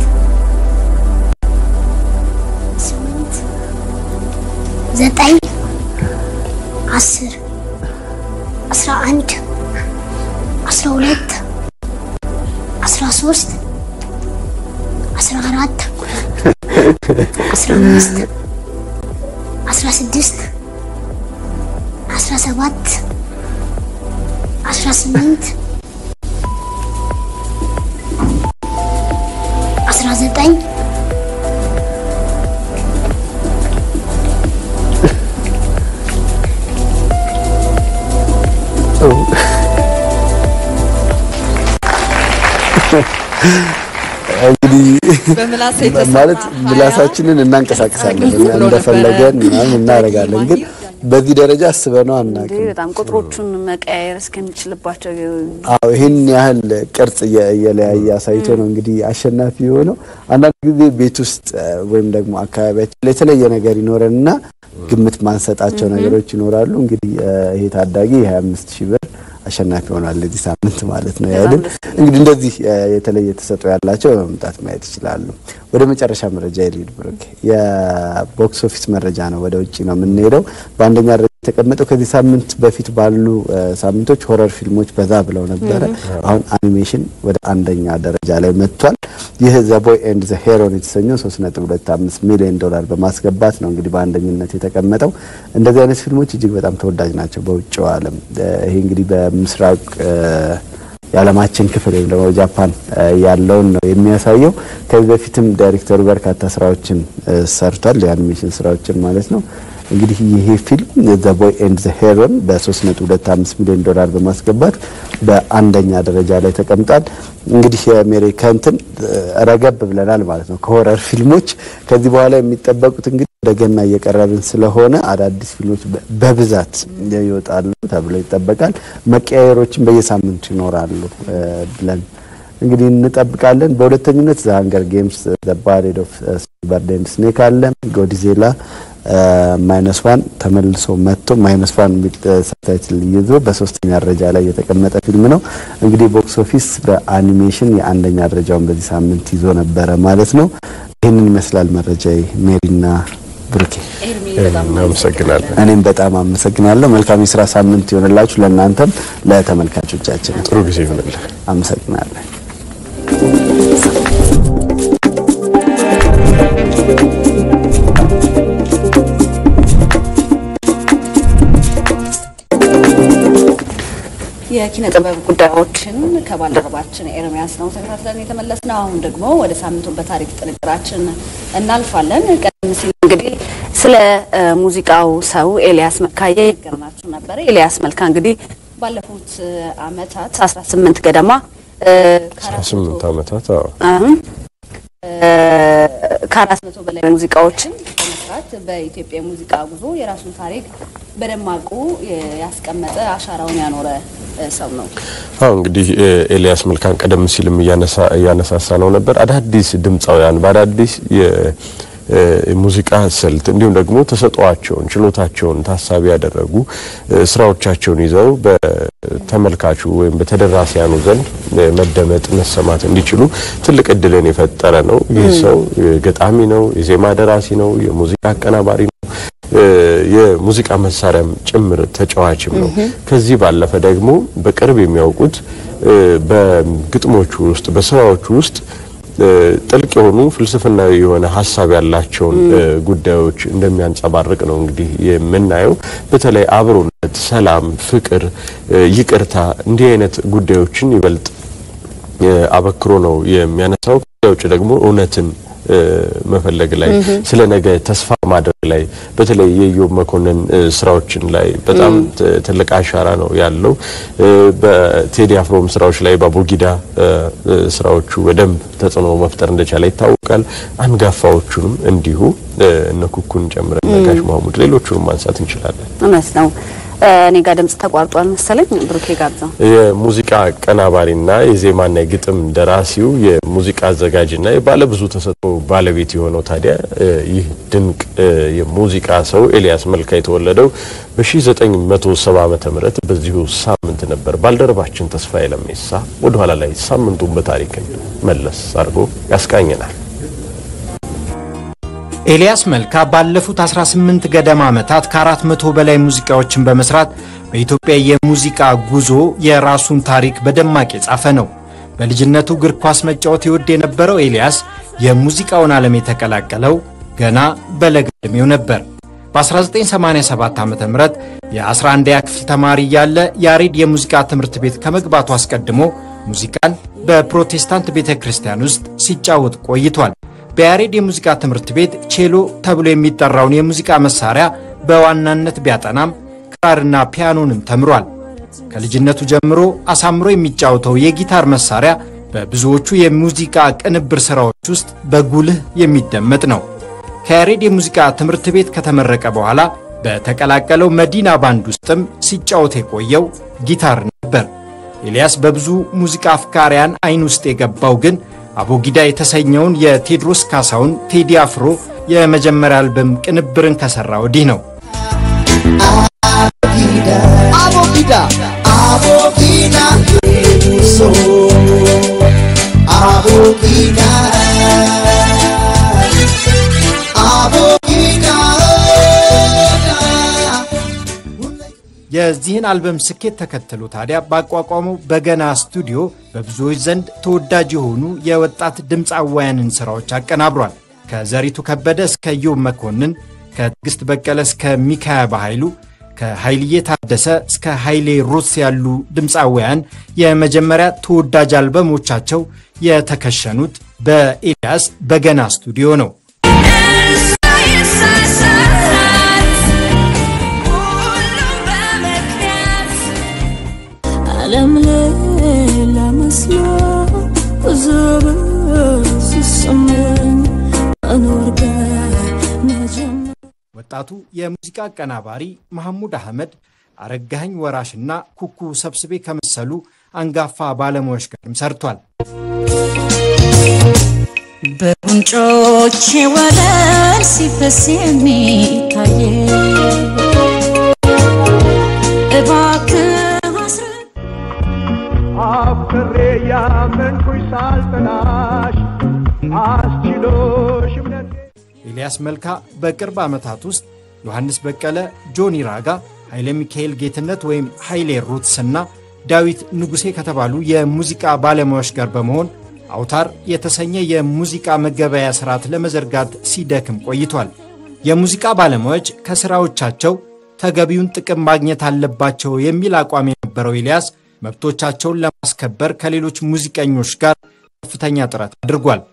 ስምንት ዘጠኝ አስር አስራ አንድ አስራ ሁለት አስራ ሶስት አስራ አራት አስራ አምስት አስራ ስድስት አስራ ሰባት አስራ ስምንት አስራ ዘጠኝ እንግዲህ በምላስ የተሰራ ማለት ሀያ ምላሳችንን እናንቀሳቅሳለን ብሎ ነበረ። እንደፈለገን ምናምን እናደርጋለን፣ ግን በዚህ ደረጃ አስበነው አናውቅም። እንዴ በጣም ቁጥሮቹን መቀያየር እስከሚችልባቸው አዎ ይህን ያህል ቅርጽ እየ- እየለያየ አሳይቶ ነው እንግዲህ አሸናፊ የሆነው። አንዳንድ ጊዜ ቤት ውስጥ እ፣ ወይም ደግሞ አካባቢያችን ላይ የተለየ ነገር ይኖረንና ግምት ማንሰጣቸው ነገሮች ይኖራሉ። እንግዲህ እ፣ ይሄ ታዳጊ የ25 ሺህ ብር አሸናፊ ሆኗል ለዚህ ሳምንት ማለት ነው ያልን። እንግዲህ እንደዚህ እ፣ የተለየ ተሰጥኦ ያላቸው በመምጣት ማየት ይችላሉ። ወደ መጨረሻ መረጃ የሊድ ብሩክ የቦክስ ኦፊስ መረጃ ነው። ወደ ውጭ ነው የምንሄደው። በአንደኛ ደረጃ የተቀመጠው ከዚህ ሳምንት በፊት ባሉ እ፣ ሳምንቶች ሆረር ፊልሞች በዛ ብለው ነበረ። አሁን አኒሜሽን ወደ አንደኛ ደረጃ ላይ መጥቷል። ይህ ዘ ቦይ ኤንድ ዘ ሄሮን የተሰኘው 3.25 ሚሊዮን ዶላር በማስገባት ነው እንግዲህ በአንደኝነት የተቀመጠው። እንደዚህ አይነት ፊልሞች እጅግ በጣም ተወዳጅ ናቸው በውጭው ዓለም። እ፣ ይሄ እንግዲህ በምስራቅ እ፣ የዓለማችን ክፍል ወይም ደግሞ ጃፓን እ፣ ያለውን ነው የሚያሳየው። ከዚህ በፊትም ዳይሬክተሩ በርካታ ስራዎችን እ፣ ሰርቷል፣ የአኒሜሽን ስራዎችን ማለት ነው። እንግዲህ ይሄ ፊልም ዘ ቦይ ኤንድ ዘ ሄሮን በ3.25 ሚሊዮን ዶላር በማስገባት በአንደኛ ደረጃ ላይ ተቀምጧል። እንግዲህ የአሜሪካ እንትን እ፣ ረገብ ብለናል ማለት ነው ከሆረር ፊልሞች። ከዚህ በኋላ የሚጠበቁት እንግዲህ ወደ ገና እየቀረብን ስለሆነ አዳዲስ ፊልሞች በ- በብዛት ይወጣሉ ተብሎ ይጠበቃል። መቀያየሮችን በየሳምንቱ ይኖራሉ እ፣ ብለን እንግዲህ እንጠብቃለን። በሁለተኝነት ዘ ሃንገር ጌምስ ዘ ባሬድ ኦፍ ሲልቨር ኤንድ ስኔክ አለ። ጎዲዜላ ማይነስ ዋን ተመልሶ መጥቶ ማይነስ ዋን የሚል ሰብታይትል ይዞ በሶስተኛ ደረጃ ላይ የተቀመጠ ፊልም ነው። እንግዲህ ቦክስ ኦፊስ በአኒሜሽን የአንደኛ ደረጃውን በዚህ ሳምንት ይዞ ነበረ ማለት ነው። ይህንን ይመስላል መረጃ ሜሪና ብሩኬ እናመሰግናለን። እኔም በጣም አመሰግናለሁ። መልካም የስራ ሳምንት ይሆንላችሁ ለእናንተም ለተመልካቾቻችን። ጥሩ ጊዜ ይሆንልን። አመሰግናለን። የኪነ ጥበብ ጉዳዮችን ከባልደረባችን ኤርሚያስ ነው ተከታትለን የተመለስነው። አሁን ደግሞ ወደ ሳምንቱ በታሪክ ጥንቅራችን እናልፋለን። ቀደም ሲል እንግዲህ ስለ ሙዚቃው ሰው ኤልያስ መልካዬ ይገርማችሁ ነበረ። ኤልያስ መልካ እንግዲህ ባለፉት አመታት 18 ገደማ ስምንት ዓመታት አዎ አሁን ከአራት መቶ በላይ ሙዚቃዎችን በመስራት በኢትዮጵያ የሙዚቃ ጉዞ የራሱን ታሪክ በደማቁ ያስቀመጠ አሻራውን ያኖረ ሰው ነው። አዎ እንግዲህ ኤልያስ መልካን ቀደም ሲልም እያነሳሳ ነው ነበር። አዳዲስ ድምፃውያን በአዳዲስ የሙዚቃ ስልት እንዲሁም ደግሞ ተሰጧቸውን ችሎታቸውን ታሳቢ ያደረጉ ስራዎቻቸውን ይዘው በተመልካቹ ወይም በተደራሲያኑ ዘንድ መደመጥ መሰማት እንዲችሉ ትልቅ እድልን የፈጠረ ነው። ይህ ሰው ገጣሚ ነው፣ የዜማ ደራሲ ነው፣ የሙዚቃ አቀናባሪ ነው የሙዚቃ መሳሪያም ጭምር ተጫዋችም ነው። ከዚህ ባለፈ ደግሞ በቅርብ የሚያውቁት በግጥሞቹ ውስጥ በስራዎቹ ውስጥ ጥልቅ የሆኑ ፍልስፍናዊ የሆነ ሀሳብ ያላቸውን ጉዳዮች እንደሚያንጸባርቅ ነው እንግዲህ የምናየው። በተለይ አብሮነት፣ ሰላም፣ ፍቅር፣ ይቅርታ እንዲህ አይነት ጉዳዮችን ይበልጥ አበክሮ ነው የሚያነሳው። ከዚያ ውጭ ደግሞ እውነትን መፈለግ ላይ ስለ ነገ ተስፋ ማድረግ ላይ በተለይ የኢዮብ መኮንን ስራዎችን ላይ በጣም ትልቅ አሻራ ነው ያለው። በቴዲ አፍሮም ስራዎች ላይ በአቦጊዳ ስራዎቹ በደንብ ተጽዕኖ መፍጠር እንደቻለ ይታወቃል። አንጋፋዎቹንም እንዲሁ እነ ኩኩን ጨምረን ነጋሽ ማሙድ ሌሎቹንም ማንሳት እንችላለን። እውነት ነው። እኔ ጋር ድምጽ ተቋርጧል መሰለኝ። ብሩኬ ጋብዛው። የሙዚቃ አቀናባሪና የዜማና የግጥም ደራሲው የሙዚቃ አዘጋጅና የባለብዙ ተሰጥኦ ባለቤት የሆነው ታዲያ ይህ ድንቅ የሙዚቃ ሰው ኤልያስ መልካ የተወለደው በ1970 ዓመተ ምህረት በዚሁ ሳምንት ነበር። ባልደረባችን ተስፋዬ ለሜሳ ወደ ኋላ ላይ ሳምንቱን በታሪክን መለስ አድርጎ ያስቃኘናል። ኤልያስ መልካ ባለፉት 18 ገደማ ዓመታት ከ400 በላይ ሙዚቃዎችን በመስራት በኢትዮጵያ የሙዚቃ ጉዞ የራሱን ታሪክ በደማቅ የጻፈ ነው። በልጅነቱ እግር ኳስ መጫወት ይወድ የነበረው ኤልያስ የሙዚቃውን ዓለም የተቀላቀለው ገና በለጋ ዕድሜው ነበር። በ1987 ዓ ም የ11ኛ ክፍል ተማሪ እያለ ያሬድ የሙዚቃ ትምህርት ቤት ከመግባቱ አስቀድሞ ሙዚቃን በፕሮቴስታንት ቤተ ክርስቲያን ውስጥ ሲጫወት ቆይቷል። በያሬድ የሙዚቃ ትምህርት ቤት ቼሎ ተብሎ የሚጠራውን የሙዚቃ መሳሪያ በዋናነት ቢያጠናም ክራርና ፒያኖንም ተምሯል። ከልጅነቱ ጀምሮ አሳምሮ የሚጫወተው የጊታር መሳሪያ በብዙዎቹ የሙዚቃ ቅንብር ሥራዎች ውስጥ በጉልህ የሚደመጥ ነው። ከያሬድ የሙዚቃ ትምህርት ቤት ከተመረቀ በኋላ በተቀላቀለው መዲና ባንድ ውስጥም ሲጫወት የቆየው ጊታር ነበር። ኤልያስ በብዙ ሙዚቃ አፍቃሪያን አይን ውስጥ የገባው ግን አቦጊዳ የተሰኘውን የቴዎድሮስ ካሳውን ቴዲ አፍሮ የመጀመሪያ አልበም ቅንብርን ከሰራ ወዲህ ነው። አቦጊዳ አቦጊዳ ሶ አቦጊዳ አቦጊዳ የዚህን አልበም ስኬት ተከትሎ ታዲያ ባቋቋመው በገና ስቱዲዮ በብዙዎች ዘንድ ተወዳጅ የሆኑ የወጣት ድምፃውያንን ሥራዎች አቀናብሯል። ከዘሪቱ ከበደ እስከ ዮብ መኮንን፣ ከትዕግስት በቀለ እስከ ሚካያ በኃይሉ፣ ከኃይልዬ ታደሰ እስከ ኃይሌ ሩስ ያሉ ድምፃውያን የመጀመሪያ ተወዳጅ አልበሞቻቸው የተከሸኑት በኤልያስ በገና ስቱዲዮ ነው። ዓለም ሌላ መስሎ ዘበን ሲሰማኝ መኖር ጋር መጀመር ወጣቱ የሙዚቃ አቀናባሪ መሐሙድ አህመድ አረጋኸኝ ወራሽና ኩኩ ሰብስቤ ከመሰሉ አንጋፋ ባለሙያዎች ጋርም ሰርቷል። በጉንጮቼ ወለል ሲፈስ የሚታየ እባክህ አስረ- አፍቅሬ ያመንኩሽ ሳልጠላሽ አስችሎሽ እምነቴ ኤልያስ ኤልያስ መልካ በቅርብ ዓመታት ውስጥ ዮሐንስ በቀለ፣ ጆኒ ራጋ፣ ኃይለ ሚካኤል ጌትነት ወይም ኃይሌ ሩትስና ዳዊት ንጉሴ ከተባሉ የሙዚቃ ባለሙያዎች ጋር በመሆን አውታር የተሰኘ የሙዚቃ መገበያ ስርዓት ለመዘርጋት ሲደክም ቆይቷል። የሙዚቃ ባለሙያዎች ከሥራዎቻቸው ተገቢውን ጥቅም ማግኘት አለባቸው የሚል አቋም የነበረው ኤልያስ መብቶቻቸውን ለማስከበር ከሌሎች ሙዚቀኞች ጋር ከፍተኛ ጥረት አድርጓል።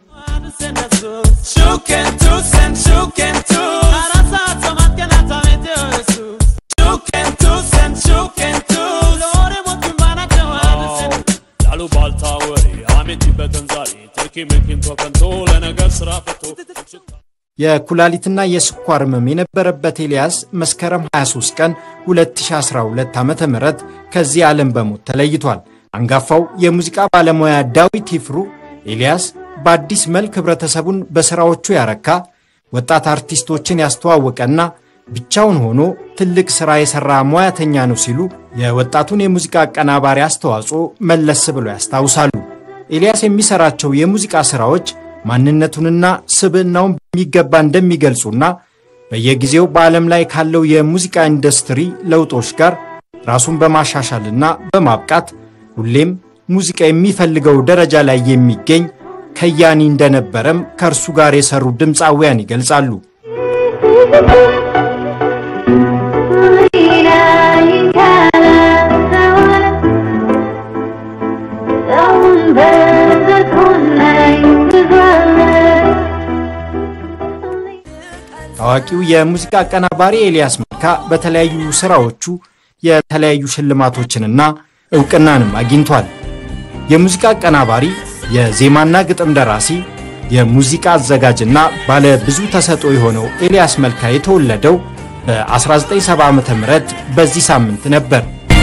የኩላሊትና የስኳር ህመም የነበረበት ኤልያስ መስከረም 23 ቀን 2012 ዓ ም ከዚህ ዓለም በሞት ተለይቷል። አንጋፋው የሙዚቃ ባለሙያ ዳዊት ይፍሩ ኤልያስ በአዲስ መልክ ህብረተሰቡን በሥራዎቹ ያረካ ወጣት አርቲስቶችን ያስተዋወቀና ብቻውን ሆኖ ትልቅ ሥራ የሠራ ሙያተኛ ነው ሲሉ የወጣቱን የሙዚቃ አቀናባሪ አስተዋጽኦ መለስ ብለው ያስታውሳሉ። ኤልያስ የሚሠራቸው የሙዚቃ ሥራዎች ማንነቱንና ስብዕናውን በሚገባ እንደሚገልጹና በየጊዜው በዓለም ላይ ካለው የሙዚቃ ኢንዱስትሪ ለውጦች ጋር ራሱን በማሻሻልና በማብቃት ሁሌም ሙዚቃ የሚፈልገው ደረጃ ላይ የሚገኝ ከያኒ እንደነበረም ከእርሱ ጋር የሰሩ ድምፃውያን ይገልጻሉ። ታዋቂው የሙዚቃ አቀናባሪ ኤልያስ መልካ በተለያዩ ሥራዎቹ የተለያዩ ሽልማቶችንና ዕውቅናንም አግኝቷል። የሙዚቃ አቀናባሪ፣ የዜማና ግጥም ደራሲ፣ የሙዚቃ አዘጋጅና ባለ ብዙ ተሰጥኦ የሆነው ኤልያስ መልካ የተወለደው በ1970 ዓ ም በዚህ ሳምንት ነበር።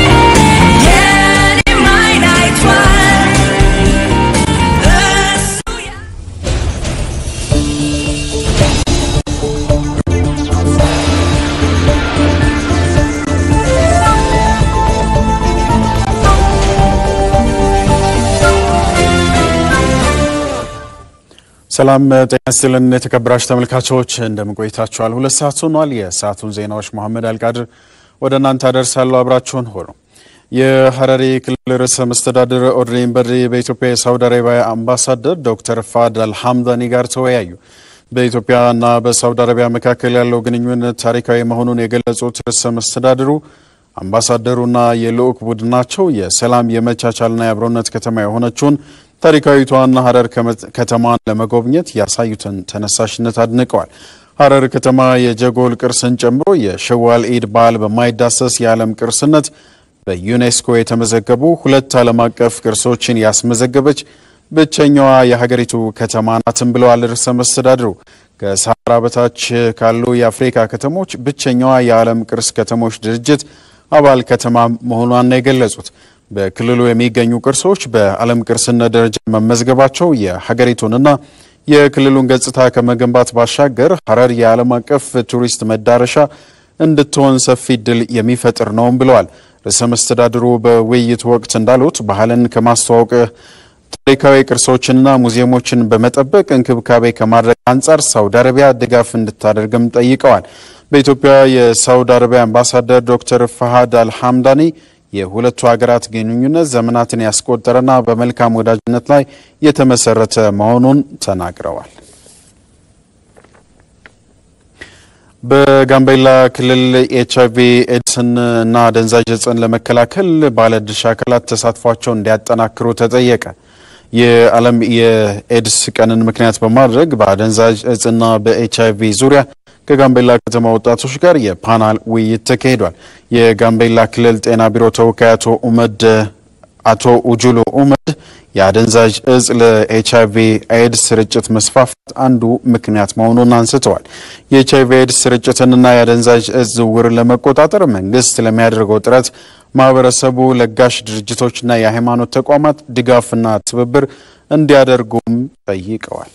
ሰላም ጤና ይስጥልን የተከበራችሁ ተመልካቾች እንደምን ቆይታችኋል? ሁለት ሰዓት ሆኗል። የሰዓቱን ዜናዎች መሐመድ አልቃድር ወደ እናንተ አደርሳለሁ። አብራችሁን ሆኑ። የሐረሪ ክልል ርዕሰ መስተዳድር ኦድሪን በድሪ በኢትዮጵያ የሳውዲ አረቢያ አምባሳደር ዶክተር ፋድ አልሐምዳኒ ጋር ተወያዩ። በኢትዮጵያና በሳውዲ አረቢያ መካከል ያለው ግንኙነት ታሪካዊ መሆኑን የገለጹት ርዕሰ መስተዳድሩ አምባሳደሩና የልዑክ ቡድናቸው የሰላም የመቻቻልና የአብሮነት ከተማ የሆነችውን ታሪካዊቷን ሐረር ከተማን ለመጎብኘት ያሳዩትን ተነሳሽነት አድንቀዋል። ሐረር ከተማ የጀጎል ቅርስን ጨምሮ የሸዋል ኢድ በዓል በማይዳሰስ የዓለም ቅርስነት በዩኔስኮ የተመዘገቡ ሁለት ዓለም አቀፍ ቅርሶችን ያስመዘገበች ብቸኛዋ የሀገሪቱ ከተማ ናትም ብለዋል ርዕሰ መስተዳድሩ። ከሰሃራ በታች ካሉ የአፍሪካ ከተሞች ብቸኛዋ የዓለም ቅርስ ከተሞች ድርጅት አባል ከተማ መሆኗን ነው የገለጹት። በክልሉ የሚገኙ ቅርሶች በዓለም ቅርስነት ደረጃ መመዝገባቸው የሀገሪቱንና የክልሉን ገጽታ ከመገንባት ባሻገር ሐረር የዓለም አቀፍ ቱሪስት መዳረሻ እንድትሆን ሰፊ እድል የሚፈጥር ነውም ብለዋል። ርዕሰ መስተዳድሩ በውይይቱ ወቅት እንዳሉት ባህልን ከማስተዋወቅ ታሪካዊ ቅርሶችንና ሙዚየሞችን በመጠበቅ እንክብካቤ ከማድረግ አንጻር ሳውዲ አረቢያ ድጋፍ እንድታደርግም ጠይቀዋል። በኢትዮጵያ የሳውዲ አረቢያ አምባሳደር ዶክተር ፈሃድ አልሐምዳኒ የሁለቱ ሀገራት ግንኙነት ዘመናትን ያስቆጠረና በመልካም ወዳጅነት ላይ የተመሰረተ መሆኑን ተናግረዋል። በጋምቤላ ክልል ኤች አይቪ ኤድስን እና አደንዛዥ እጽን ለመከላከል ባለድርሻ አካላት ተሳትፏቸውን እንዲያጠናክሩ ተጠየቀ። የዓለም የኤድስ ቀንን ምክንያት በማድረግ በአደንዛዥ እጽና በኤች አይቪ ዙሪያ ከጋምቤላ ከተማ ወጣቶች ጋር የፓናል ውይይት ተካሂዷል። የጋምቤላ ክልል ጤና ቢሮ ተወካይ አቶ ኡመድ አቶ ኡጁሉ ኡመድ የአደንዛዥ እጽ ለኤች አይቪ ኤድስ ስርጭት መስፋፋት አንዱ ምክንያት መሆኑን አንስተዋል። የኤች አይቪ ኤድስ ስርጭትንና የአደንዛዥ እጽ ዝውውርን ለመቆጣጠር መንግስት ለሚያደርገው ጥረት ማህበረሰቡ፣ ለጋሽ ድርጅቶችና የሃይማኖት ተቋማት ድጋፍና ትብብር እንዲያደርጉም ጠይቀዋል።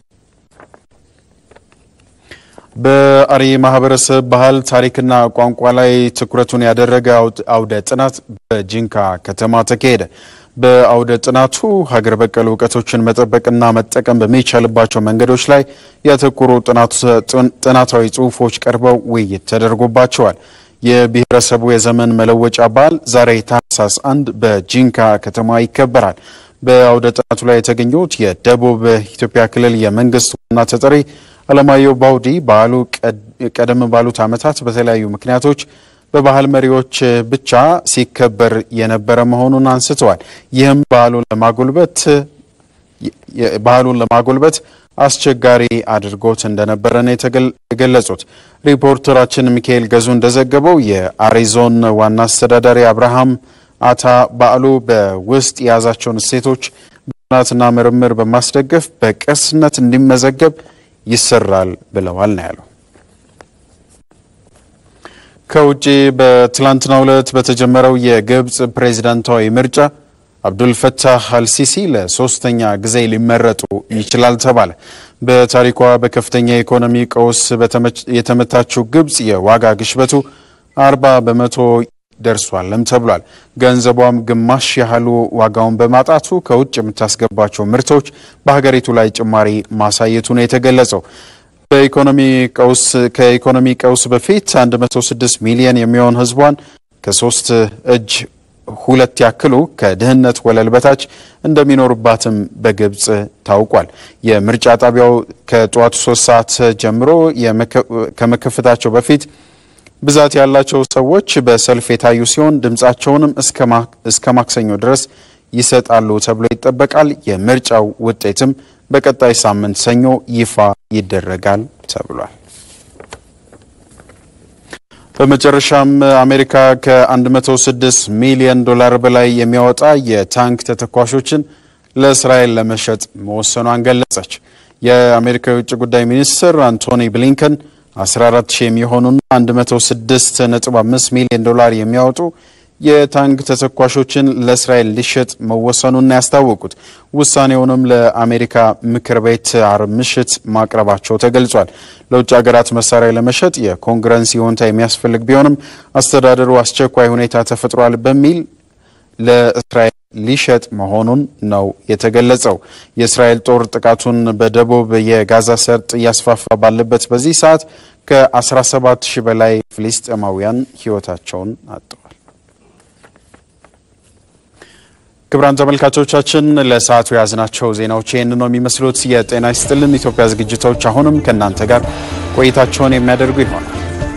በአሪ ማህበረሰብ ባህል ታሪክና ቋንቋ ላይ ትኩረቱን ያደረገ አውደ ጥናት በጂንካ ከተማ ተካሄደ። በአውደ ጥናቱ ሀገር በቀል እውቀቶችን መጠበቅና መጠቀም በሚቻልባቸው መንገዶች ላይ ያተኮሩ ጥናታዊ ጽሑፎች ቀርበው ውይይት ተደርጎባቸዋል። የብሔረሰቡ የዘመን መለወጫ በዓል ዛሬ ታህሳስ አንድ በጂንካ ከተማ ይከበራል። በአውደ ጥናቱ ላይ የተገኙት የደቡብ ኢትዮጵያ ክልል የመንግስት ዋና ተጠሪ አለማየሁ ባውዲ በዓሉ ቀደም ባሉት ዓመታት በተለያዩ ምክንያቶች በባህል መሪዎች ብቻ ሲከበር የነበረ መሆኑን አንስተዋል። ይህም ባህሉን ለማጎልበት ባህሉን ለማጎልበት አስቸጋሪ አድርጎት እንደነበረ ነው የገለጹት። ሪፖርተራችን ሚካኤል ገዙ እንደዘገበው የአሪዞን ዋና አስተዳዳሪ አብርሃም አታ በዓሉ በውስጥ የያዛቸውን እሴቶች በጥናትና ምርምር በማስደገፍ በቅርስነት እንዲመዘገብ ይሰራል ብለዋል ነው ያለው። ከውጭ በትላንትናው ዕለት በተጀመረው የግብፅ ፕሬዚዳንታዊ ምርጫ አብዱልፈታህ አልሲሲ ለሶስተኛ ጊዜ ሊመረጡ ይችላል ተባለ። በታሪኳ በከፍተኛ የኢኮኖሚ ቀውስ የተመታችው ግብፅ የዋጋ ግሽበቱ አርባ በመቶ ደርሷልም ተብሏል። ገንዘቧም ግማሽ ያህሉ ዋጋውን በማጣቱ ከውጭ የምታስገባቸው ምርቶች በሀገሪቱ ላይ ጭማሪ ማሳየቱ ነው የተገለጸው። በኢኮኖሚ ቀውስ ከኢኮኖሚ ቀውስ በፊት 106 ሚሊዮን የሚሆን ሕዝቧን ከሶስት እጅ ሁለት ያክሉ ከድህነት ወለል በታች እንደሚኖሩባትም በግብፅ ታውቋል። የምርጫ ጣቢያው ከጠዋቱ ሶስት ሰዓት ጀምሮ ከመከፈታቸው በፊት ብዛት ያላቸው ሰዎች በሰልፍ የታዩ ሲሆን ድምፃቸውንም እስከ ማክሰኞ ድረስ ይሰጣሉ ተብሎ ይጠበቃል። የምርጫው ውጤትም በቀጣይ ሳምንት ሰኞ ይፋ ይደረጋል ተብሏል። በመጨረሻም አሜሪካ ከ106 ሚሊዮን ዶላር በላይ የሚያወጣ የታንክ ተተኳሾችን ለእስራኤል ለመሸጥ መወሰኗን ገለጸች። የአሜሪካ የውጭ ጉዳይ ሚኒስትር አንቶኒ ብሊንከን 14 ሺህ የሚሆኑና 106.5 ሚሊዮን ዶላር የሚያወጡ የታንክ ተተኳሾችን ለእስራኤል ሊሸጥ መወሰኑን ያስታወቁት ውሳኔውንም ለአሜሪካ ምክር ቤት አርብ ምሽት ማቅረባቸው ተገልጿል። ለውጭ ሀገራት መሳሪያ ለመሸጥ የኮንግረስ ይሁንታ የሚያስፈልግ ቢሆንም አስተዳደሩ አስቸኳይ ሁኔታ ተፈጥሯል በሚል ለእስራኤል ሊሸጥ መሆኑን ነው የተገለጸው። የእስራኤል ጦር ጥቃቱን በደቡብ የጋዛ ሰርጥ እያስፋፋ ባለበት በዚህ ሰዓት ከ17 ሺህ በላይ ፍልስጤማውያን ሕይወታቸውን አጥተዋል። ክቡራን ተመልካቾቻችን ለሰዓቱ የያዝናቸው ዜናዎች ይህን ነው የሚመስሉት። የጤና ይስጥልን ኢትዮጵያ ዝግጅቶች አሁንም ከእናንተ ጋር ቆይታቸውን የሚያደርጉ ይሆናል።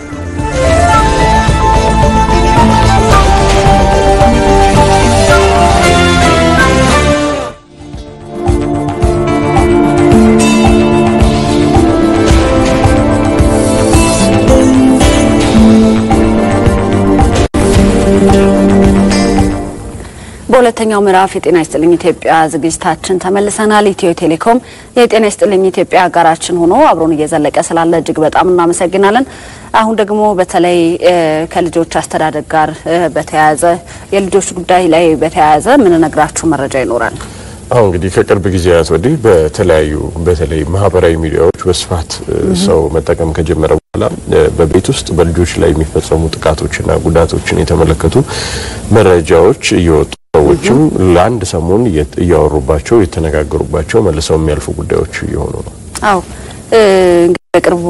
በሁለተኛው ምዕራፍ የጤና ይስጥልኝ ኢትዮጵያ ዝግጅታችን ተመልሰናል። ኢትዮ ቴሌኮም የጤና ይስጥልኝ ኢትዮጵያ አጋራችን ሆኖ አብሮን እየዘለቀ ስላለ እጅግ በጣም እናመሰግናለን። አሁን ደግሞ በተለይ ከልጆች አስተዳደግ ጋር በተያያዘ የልጆች ጉዳይ ላይ በተያያዘ የምንነግራችሁ መረጃ ይኖራል። አሁን እንግዲህ ከቅርብ ጊዜያት ወዲህ በተለያዩ በተለይ ማህበራዊ ሚዲያዎች በስፋት ሰው መጠቀም ከጀመረ በኋላ በቤት ውስጥ በልጆች ላይ የሚፈጸሙ ጥቃቶችና ጉዳቶችን የተመለከቱ መረጃዎች እየወጡ ሰዎችም ለአንድ ሰሞን እያወሩባቸው የተነጋገሩባቸው መልሰው የሚያልፉ ጉዳዮች እየሆኑ ነው። አዎ እንግዲህ በቅርቡ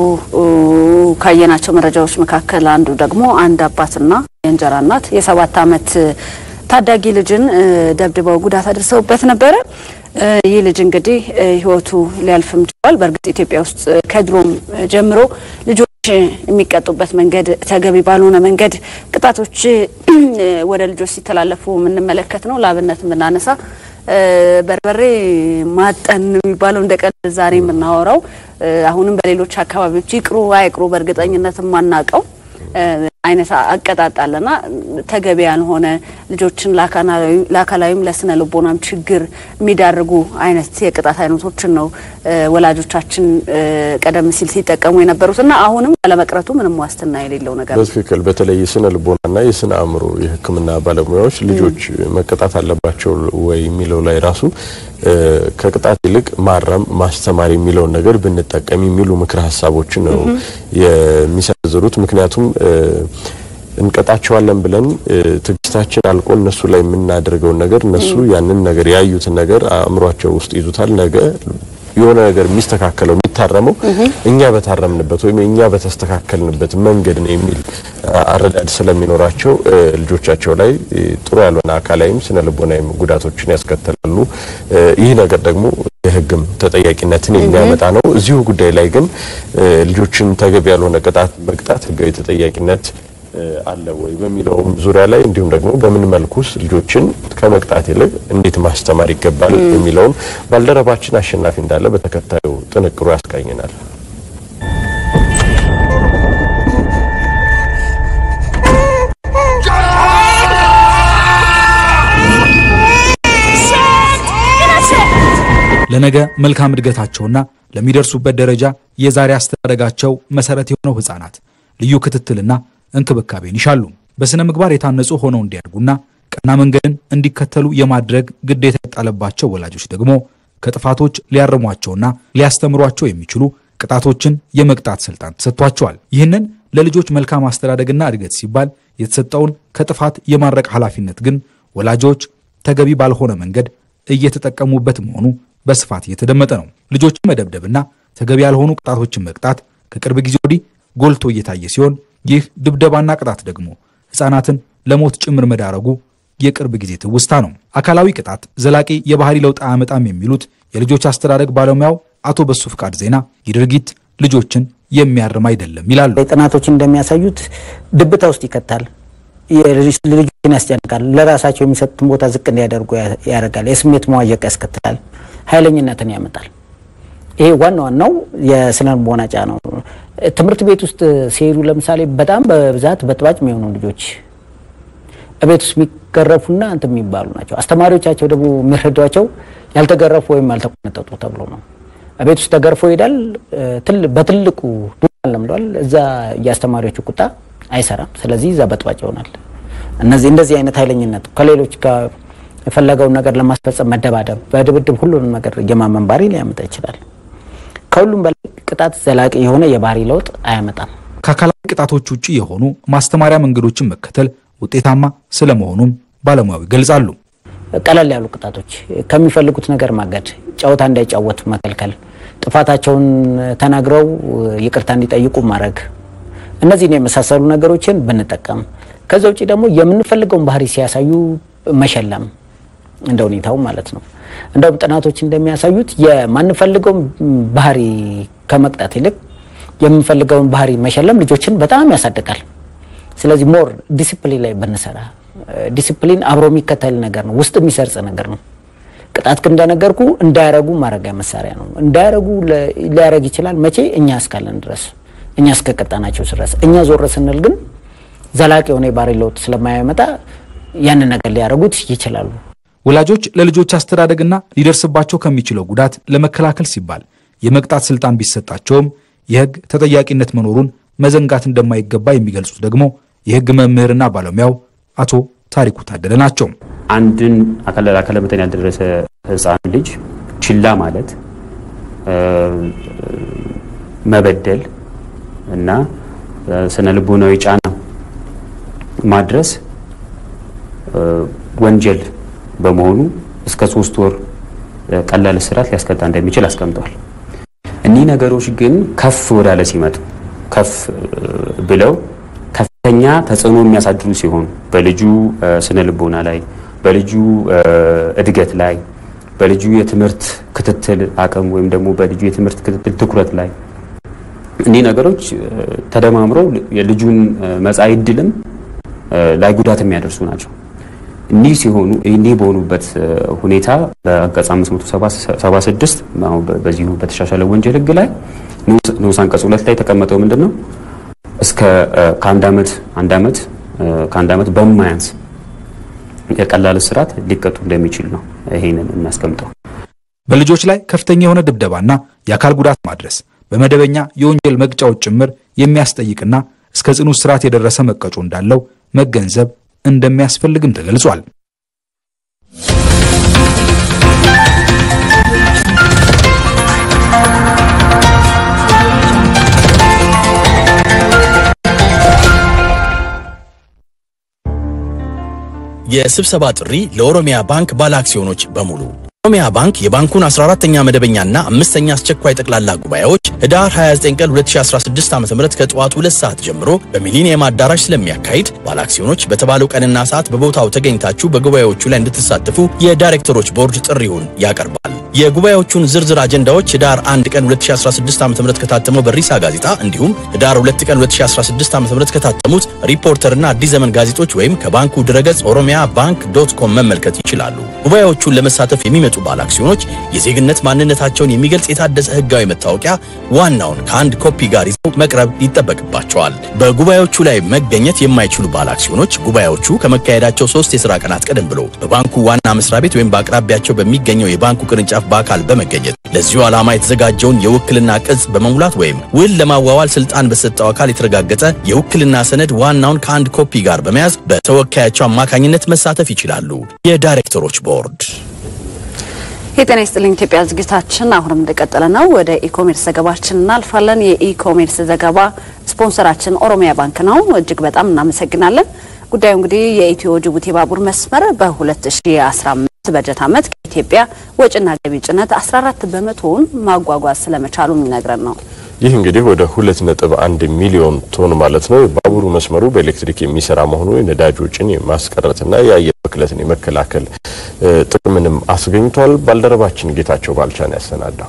ካየናቸው መረጃዎች መካከል አንዱ ደግሞ አንድ አባትና የእንጀራ እናት የሰባት ዓመት ታዳጊ ልጅን ደብድበው ጉዳት አድርሰውበት ነበረ። ይህ ልጅ እንግዲህ ሕይወቱ ሊያልፍም ችሏል። በእርግጥ ኢትዮጵያ ውስጥ ከድሮም ጀምሮ ልጆች የሚቀጡበት መንገድ ተገቢ ባልሆነ መንገድ ቅጣቶች ወደ ልጆች ሲተላለፉ የምንመለከት ነው። ለአብነት የምናነሳ በርበሬ ማጠን የሚባለው እንደ ቀልድ ዛሬ የምናወራው አሁንም በሌሎች አካባቢዎች ይቅሩ አይቅሩ በእርግጠኝነት የማናውቀው አይነት አቀጣጣለና ተገቢ ያልሆነ ልጆችን ለአካላዊም ለስነ ልቦናም ችግር የሚዳርጉ አይነት የቅጣት አይነቶችን ነው ወላጆቻችን ቀደም ሲል ሲጠቀሙ የነበሩትና አሁንም ያለመቅረቱ ምንም ዋስትና የሌለው ነገር ነው። በትክክል በተለይ የስነ ልቦናና የስነ አእምሮ የሕክምና ባለሙያዎች ልጆች መቀጣት አለባቸው ወይ የሚለው ላይ ራሱ ከቅጣት ይልቅ ማረም ማስተማር የሚለውን ነገር ብንጠቀም የሚሉ ምክረ ሀሳቦችን ነው የሚሰነዝሩት። ምክንያቱም እንቀጣቸዋለን ብለን ትዕግስት ትዕግስታችን አልቆ እነሱ ላይ የምናደርገውን ነገር እነሱ ያንን ነገር ያዩትን ነገር አእምሯቸው ውስጥ ይዙታል። ነገ የሆነ ነገር የሚስተካከለው የሚታረመው እኛ በታረምንበት ወይም እኛ በተስተካከልንበት መንገድ ነው የሚል አረዳድ ስለሚኖራቸው ልጆቻቸው ላይ ጥሩ ያልሆነ አካላዊም ስነ ልቦናዊም ጉዳቶችን ያስከትላሉ። ይህ ነገር ደግሞ የሕግም ተጠያቂነትን የሚያመጣ ነው። እዚሁ ጉዳይ ላይ ግን ልጆችን ተገቢ ያልሆነ ቅጣት መቅጣት ሕጋዊ ተጠያቂነት አለ ወይ በሚለውም ዙሪያ ላይ እንዲሁም ደግሞ በምን መልኩስ ልጆችን ከመቅጣት ይልቅ እንዴት ማስተማር ይገባል የሚለውን ባልደረባችን አሸናፊ እንዳለ በተከታዩ ጥንቅሩ ያስቃኘናል። ለነገ መልካም እድገታቸውና ለሚደርሱበት ደረጃ የዛሬ አስተዳደጋቸው መሰረት የሆነው ህፃናት ልዩ ክትትልና እንክብካቤን ይሻሉ። በስነ ምግባር የታነጹ ሆነው እንዲያድጉና ቀና መንገድን እንዲከተሉ የማድረግ ግዴታ የጣለባቸው ወላጆች ደግሞ ከጥፋቶች ሊያርሟቸውና ሊያስተምሯቸው የሚችሉ ቅጣቶችን የመቅጣት ስልጣን ተሰጥቷቸዋል። ይህንን ለልጆች መልካም አስተዳደግና እድገት ሲባል የተሰጠውን ከጥፋት የማድረቅ ኃላፊነት ግን ወላጆች ተገቢ ባልሆነ መንገድ እየተጠቀሙበት መሆኑ በስፋት እየተደመጠ ነው። ልጆችን መደብደብና ተገቢ ያልሆኑ ቅጣቶችን መቅጣት ከቅርብ ጊዜ ወዲህ ጎልቶ እየታየ ሲሆን ይህ ድብደባና ቅጣት ደግሞ ህፃናትን ለሞት ጭምር መዳረጉ የቅርብ ጊዜ ትውስታ ነው። አካላዊ ቅጣት ዘላቂ የባህሪ ለውጥ አያመጣም የሚሉት የልጆች አስተዳደግ ባለሙያው አቶ በሱ ፍቃድ ዜና ይህ ድርጊት ልጆችን የሚያርም አይደለም ይላሉ። ጥናቶች እንደሚያሳዩት ድብታ ውስጥ ይከታል፣ ልጆችን ያስጨንቃል፣ ለራሳቸው የሚሰጡትን ቦታ ዝቅ እንዲያደርጉ ያደርጋል፣ የስሜት መዋዠቅ ያስከትላል፣ ኃይለኝነትን ያመጣል። ይሄ ዋና ዋናው የስነ ልቦና ጫና ነው። ትምህርት ቤት ውስጥ ሲሄዱ ለምሳሌ በጣም በብዛት በጥባጭ የሚሆኑ ልጆች ቤት ውስጥ የሚገረፉና እንትን የሚባሉ ናቸው። አስተማሪዎቻቸው ደግሞ የሚረዷቸው ያልተገረፉ ወይም ያልተቆነጠጡ ተብሎ ነው። ቤት ውስጥ ተገርፎ ይሄዳል። በትልቁ ዱላ ለምዷል። እዛ የአስተማሪዎቹ ቁጣ አይሰራም። ስለዚህ እዛ በጥባጭ ይሆናል። እነዚህ እንደዚህ አይነት ኃይለኝነት ከሌሎች ጋር የፈለገውን ነገር ለማስፈጸም መደባደብ፣ በድብድብ ሁሉንም ነገር የማመን ባህሪ ሊያመጣ ይችላል። ከሁሉም በላይ ቅጣት ዘላቂ የሆነ የባህሪ ለውጥ አያመጣም። ከአካላዊ ቅጣቶች ውጭ የሆኑ ማስተማሪያ መንገዶችን መከተል ውጤታማ ስለመሆኑም ባለሙያው ይገልጻሉ። ቀለል ያሉ ቅጣቶች ከሚፈልጉት ነገር ማገድ፣ ጨዋታ እንዳይጫወቱ መከልከል፣ ጥፋታቸውን ተናግረው ይቅርታ እንዲጠይቁ ማድረግ፣ እነዚህን የመሳሰሉ ነገሮችን ብንጠቀም፣ ከዛ ውጭ ደግሞ የምንፈልገውን ባህሪ ሲያሳዩ መሸለም እንደ ሁኔታው ማለት ነው። እንደውም ጥናቶች እንደሚያሳዩት የማንፈልገውን ባህሪ ከመቅጣት ይልቅ የምንፈልገውን ባህሪ መሸለም ልጆችን በጣም ያሳድጋል። ስለዚህ ሞር ዲሲፕሊን ላይ ብንሰራ ዲሲፕሊን አብሮ የሚከተል ነገር ነው፣ ውስጥ የሚሰርጽ ነገር ነው። ቅጣት ግን እንደነገርኩ እንዳያረጉ ማድረጊያ መሳሪያ ነው። እንዳያረጉ ሊያረግ ይችላል። መቼ? እኛ እስካለን ድረስ እኛ እስከቀጣናቸው ድረስ። እኛ ዞር ስንል ግን ዘላቂ የሆነ የባህሪ ለውጥ ስለማያመጣ ያንን ነገር ሊያደርጉት ይችላሉ። ወላጆች ለልጆች አስተዳደግና ሊደርስባቸው ከሚችለው ጉዳት ለመከላከል ሲባል የመቅጣት ስልጣን ቢሰጣቸውም የሕግ ተጠያቂነት መኖሩን መዘንጋት እንደማይገባ የሚገልጹት ደግሞ የሕግ መምህርና ባለሙያው አቶ ታሪኩ ታደለ ናቸው። አንድን አካለ መጠን ያልደረሰ ሕፃን ልጅ ችላ ማለት መበደል እና ስነ ልቦናዊ ጫና ማድረስ ወንጀል በመሆኑ እስከ ሶስት ወር ቀላል እስራት ሊያስቀጣ እንደሚችል አስቀምጧል። እኒህ ነገሮች ግን ከፍ ወዳለ ሲመጡ ከፍ ብለው ከፍተኛ ተጽዕኖ የሚያሳድሩ ሲሆኑ በልጁ ስነ ልቦና ላይ፣ በልጁ እድገት ላይ፣ በልጁ የትምህርት ክትትል አቅም ወይም ደግሞ በልጁ የትምህርት ክትትል ትኩረት ላይ እኒህ ነገሮች ተደማምረው የልጁን መጻኢ ዕድልም ላይ ጉዳት የሚያደርሱ ናቸው። እኒህ ሲሆኑ እኒህ በሆኑበት ሁኔታ በአንቀጽ 576 በዚሁ በተሻሻለ ወንጀል ሕግ ላይ ንዑስ አንቀጽ ሁለት ላይ የተቀመጠው ምንድን ነው? እስከ ከአንድ ዓመት አንድ ዓመት ከአንድ ዓመት በማያንስ የቀላል እስራት ሊቀጡ እንደሚችል ነው ይሄንን የሚያስቀምጠው። በልጆች ላይ ከፍተኛ የሆነ ድብደባና የአካል ጉዳት ማድረስ በመደበኛ የወንጀል መቅጫዎች ጭምር የሚያስጠይቅና እስከ ጽኑ እስራት የደረሰ መቀጮ እንዳለው መገንዘብ እንደሚያስፈልግም ተገልጿል። የስብሰባ ጥሪ ለኦሮሚያ ባንክ ባለ አክሲዮኖች በሙሉ። ኦሮሚያ ባንክ የባንኩን 14ኛ መደበኛና አምስተኛ አስቸኳይ ጠቅላላ ጉባኤዎች ህዳር 29 ቀን 2016 ዓ.ም ከጠዋቱ 2 ሰዓት ጀምሮ በሚሊኒየም አዳራሽ ስለሚያካሂድ ባለ አክሲዮኖች በተባለው ቀንና ሰዓት በቦታው ተገኝታችሁ በጉባኤዎቹ ላይ እንድትሳተፉ የዳይሬክተሮች ቦርድ ጥሪውን ያቀርባል። የጉባኤዎቹን ዝርዝር አጀንዳዎች ህዳር 1 ቀን 2016 ዓ.ም ከታተመው በሪሳ ጋዜጣ እንዲሁም ህዳር 2 ቀን 2016 ዓ.ም ከታተሙት ሪፖርተርና አዲስ ዘመን ጋዜጦች ወይም ከባንኩ ድረገጽ ኦሮሚያ ባንክ ዶት ኮም መመልከት ይችላሉ። ጉባኤዎቹን ለመሳተፍ የሚመጡ ባለ አክሲዮኖች የዜግነት ማንነታቸውን የሚገልጽ የታደሰ ህጋዊ መታወቂያ ዋናውን ከአንድ ኮፒ ጋር ይዘው መቅረብ ይጠበቅባቸዋል። በጉባኤዎቹ ላይ መገኘት የማይችሉ ባለ አክሲዮኖች ጉባኤዎቹ ከመካሄዳቸው ሶስት የስራ ቀናት ቀደም ብሎ በባንኩ ዋና መስሪያ ቤት ወይም በአቅራቢያቸው በሚገኘው የባንኩ ቅርንጫፍ በአካል በመገኘት ለዚሁ ዓላማ የተዘጋጀውን የውክልና ቅጽ በመሙላት ወይም ውል ለማዋዋል ስልጣን በሰጠው አካል የተረጋገጠ የውክልና ሰነድ ዋናውን ከአንድ ኮፒ ጋር በመያዝ በተወካያቸው አማካኝነት መሳተፍ ይችላሉ። የዳይሬክተሮች ቦርድ የጤና ይስጥልኝ ኢትዮጵያ ዝግጅታችን አሁንም እንደቀጠለ ነው። ወደ ኢኮሜርስ ዘገባችን እናልፋለን። የኢኮሜርስ ዘገባ ስፖንሰራችን ኦሮሚያ ባንክ ነው። እጅግ በጣም እናመሰግናለን። ጉዳዩ እንግዲህ የኢትዮ ጅቡቲ ባቡር መስመር በ2015 በጀት ዓመት ከኢትዮጵያ ወጪና ገቢ ጭነት 14 በመቶውን ማጓጓዝ ስለመቻሉ የሚነግረን ነው። ይህ እንግዲህ ወደ ሁለት ነጥብ አንድ ሚሊዮን ቶን ማለት ነው። የባቡሩ መስመሩ በኤሌክትሪክ የሚሰራ መሆኑ የነዳጅ ወጪን የማስቀረትና የአየር ብክለትን የመከላከል ጥቅምንም አስገኝቷል። ባልደረባችን ጌታቸው ባልቻን ያሰናዳው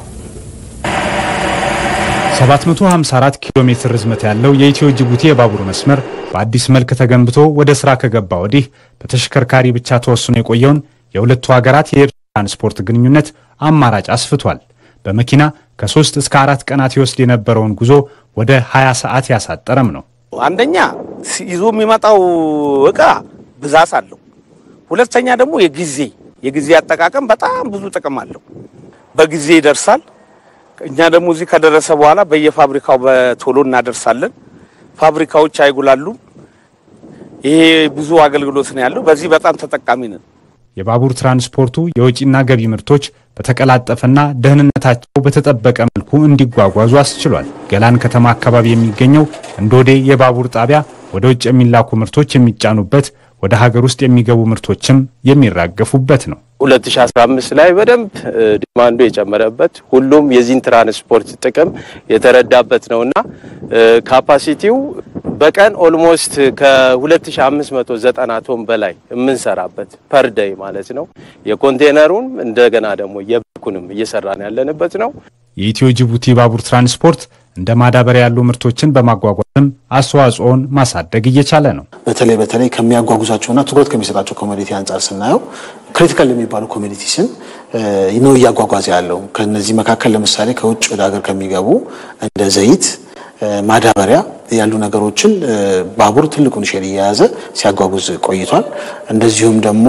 754 ኪሎ ሜትር ርዝመት ያለው የኢትዮ ጅቡቲ የባቡር መስመር በአዲስ መልክ ተገንብቶ ወደ ስራ ከገባ ወዲህ በተሽከርካሪ ብቻ ተወስኖ የቆየውን የሁለቱ ሀገራት የየብስ ትራንስፖርት ግንኙነት አማራጭ አስፍቷል። በመኪና ከሶስት እስከ አራት ቀናት ይወስድ የነበረውን ጉዞ ወደ 20 ሰዓት ያሳጠረም ነው። አንደኛ ይዞ የሚመጣው እቃ ብዛት አለው። ሁለተኛ ደግሞ የጊዜ የጊዜ አጠቃቀም በጣም ብዙ ጥቅም አለው። በጊዜ ይደርሳል። እኛ ደግሞ እዚህ ከደረሰ በኋላ በየፋብሪካው በቶሎ እናደርሳለን። ፋብሪካዎች አይጉላሉም። ይሄ ብዙ አገልግሎት ነው ያለው። በዚህ በጣም ተጠቃሚ ነን። የባቡር ትራንስፖርቱ የወጪና ገቢ ምርቶች በተቀላጠፈና ደህንነታቸው በተጠበቀ መልኩ እንዲጓጓዙ አስችሏል። ገላን ከተማ አካባቢ የሚገኘው እንዶዴ የባቡር ጣቢያ ወደ ውጭ የሚላኩ ምርቶች የሚጫኑበት፣ ወደ ሀገር ውስጥ የሚገቡ ምርቶችም የሚራገፉበት ነው። 2015 ላይ በደንብ ዲማንዱ የጨመረበት ሁሉም የዚህን ትራንስፖርት ጥቅም የተረዳበት ነውና ካፓሲቲው በቀን ኦልሞስት ከ2590 ቶን በላይ የምንሰራበት ፐር ደይ ማለት ነው። የኮንቴነሩን እንደገና ደግሞ የብኩንም እየሰራን ያለንበት ነው። የኢትዮ ጅቡቲ ባቡር ትራንስፖርት እንደ ማዳበሪያ ያሉ ምርቶችን በማጓጓዝም አስተዋጽኦን ማሳደግ እየቻለ ነው። በተለይ በተለይ ከሚያጓጉዛቸውና ትኩረት ከሚሰጣቸው ኮሚኒቲ አንጻር ስናየው ክሪቲካል የሚባሉ ኮሚኒቲስን ነው እያጓጓዘ ያለው። ከነዚህ መካከል ለምሳሌ ከውጭ ወደ ሀገር ከሚገቡ እንደ ዘይት፣ ማዳበሪያ ያሉ ነገሮችን ባቡር ትልቁን ሼር እየያዘ ሲያጓጉዝ ቆይቷል። እንደዚሁም ደግሞ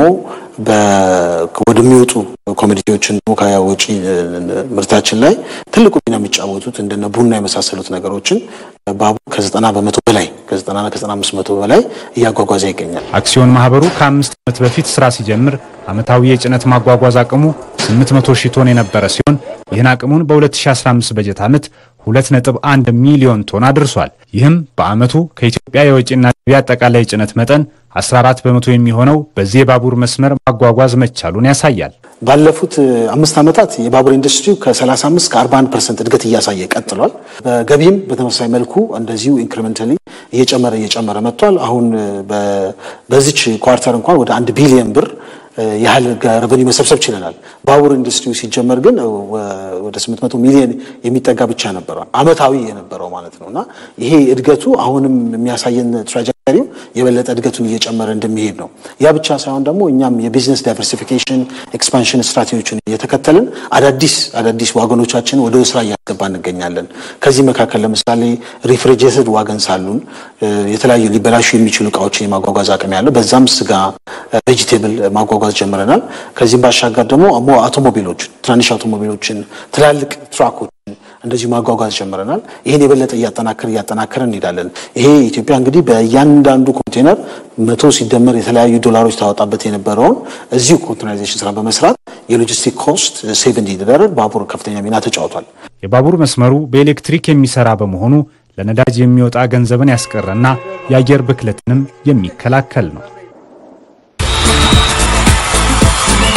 ወደሚወጡ ኮሚዲቲዎችን ደግሞ ከውጪ ምርታችን ላይ ትልቁ ሚና የሚጫወቱት እንደነ ቡና የመሳሰሉት ነገሮችን ባቡር ከዘጠና በመቶ በላይ ከዘጠናና ከዘጠና አምስት መቶ በላይ እያጓጓዘ ይገኛል። አክሲዮን ማህበሩ ከአምስት ዓመት በፊት ስራ ሲጀምር ዓመታዊ የጭነት ማጓጓዝ አቅሙ 800 ሺህ ቶን የነበረ ሲሆን ይህን አቅሙን በ2015 በጀት ዓመት 2.1 ሚሊዮን ቶን አድርሷል። ይህም በዓመቱ ከኢትዮጵያ የወጪና ገቢ አጠቃላይ ጭነት መጠን 14 በመቶ የሚሆነው በዚህ የባቡር መስመር ማጓጓዝ መቻሉን ያሳያል። ባለፉት አምስት ዓመታት የባቡር ኢንዱስትሪው ከ35 እስከ 41 ፐርሰንት እድገት እያሳየ ቀጥሏል። በገቢም በተመሳሳይ መልኩ እንደዚሁ ኢንክሪመንታሊ እየጨመረ እየጨመረ መጥቷል። አሁን በዚች ኳርተር እንኳን ወደ አንድ ቢሊዮን ብር ያህል ረቨኒ መሰብሰብ ችለናል። ባቡር ኢንዱስትሪው ሲጀመር ግን ወደ 800 ሚሊዮን የሚጠጋ ብቻ ነበረ አመታዊ የነበረው ማለት ነው እና ይሄ እድገቱ አሁንም የሚያሳየን ትራጀክተሪው የበለጠ እድገቱን እየጨመረ እንደሚሄድ ነው። ያ ብቻ ሳይሆን ደግሞ እኛም የቢዝነስ ዳይቨርሲፊኬሽን ኤክስፓንሽን ስትራቴጂዎችን እየተከተልን አዳዲስ አዳዲስ ዋገኖቻችን ወደ ስራ እያስገባ እንገኛለን። ከዚህ መካከል ለምሳሌ ሪፍሪጀሬትድ ዋገንስ አሉን። የተለያዩ ሊበላሹ የሚችሉ እቃዎችን የማጓጓዝ አቅም ያለው በዛም ስጋ፣ ቬጂቴብል ማጓጓዝ ጀምረናል። ከዚህም ባሻገር ደግሞ አውቶሞቢሎችን ትናንሽ አውቶሞቢሎችን፣ ትላልቅ ትራኮችን እንደዚሁ ማጓጓዝ ጀምረናል። ይህን የበለጠ እያጠናከር እያጠናከር እንሄዳለን። ይሄ ኢትዮጵያ እንግዲህ በእያንዳንዱ ኮንቴነር መቶ ሲደመር የተለያዩ ዶላሮች ታወጣበት የነበረውን እዚሁ ኮንቴነራይዜሽን ስራ በመስራት የሎጂስቲክ ኮስት ሴቭ እንዲደረግ ባቡር ከፍተኛ ሚና ተጫውቷል። የባቡር መስመሩ በኤሌክትሪክ የሚሰራ በመሆኑ ለነዳጅ የሚወጣ ገንዘብን ያስቀረና የአየር ብክለትንም የሚከላከል ነው።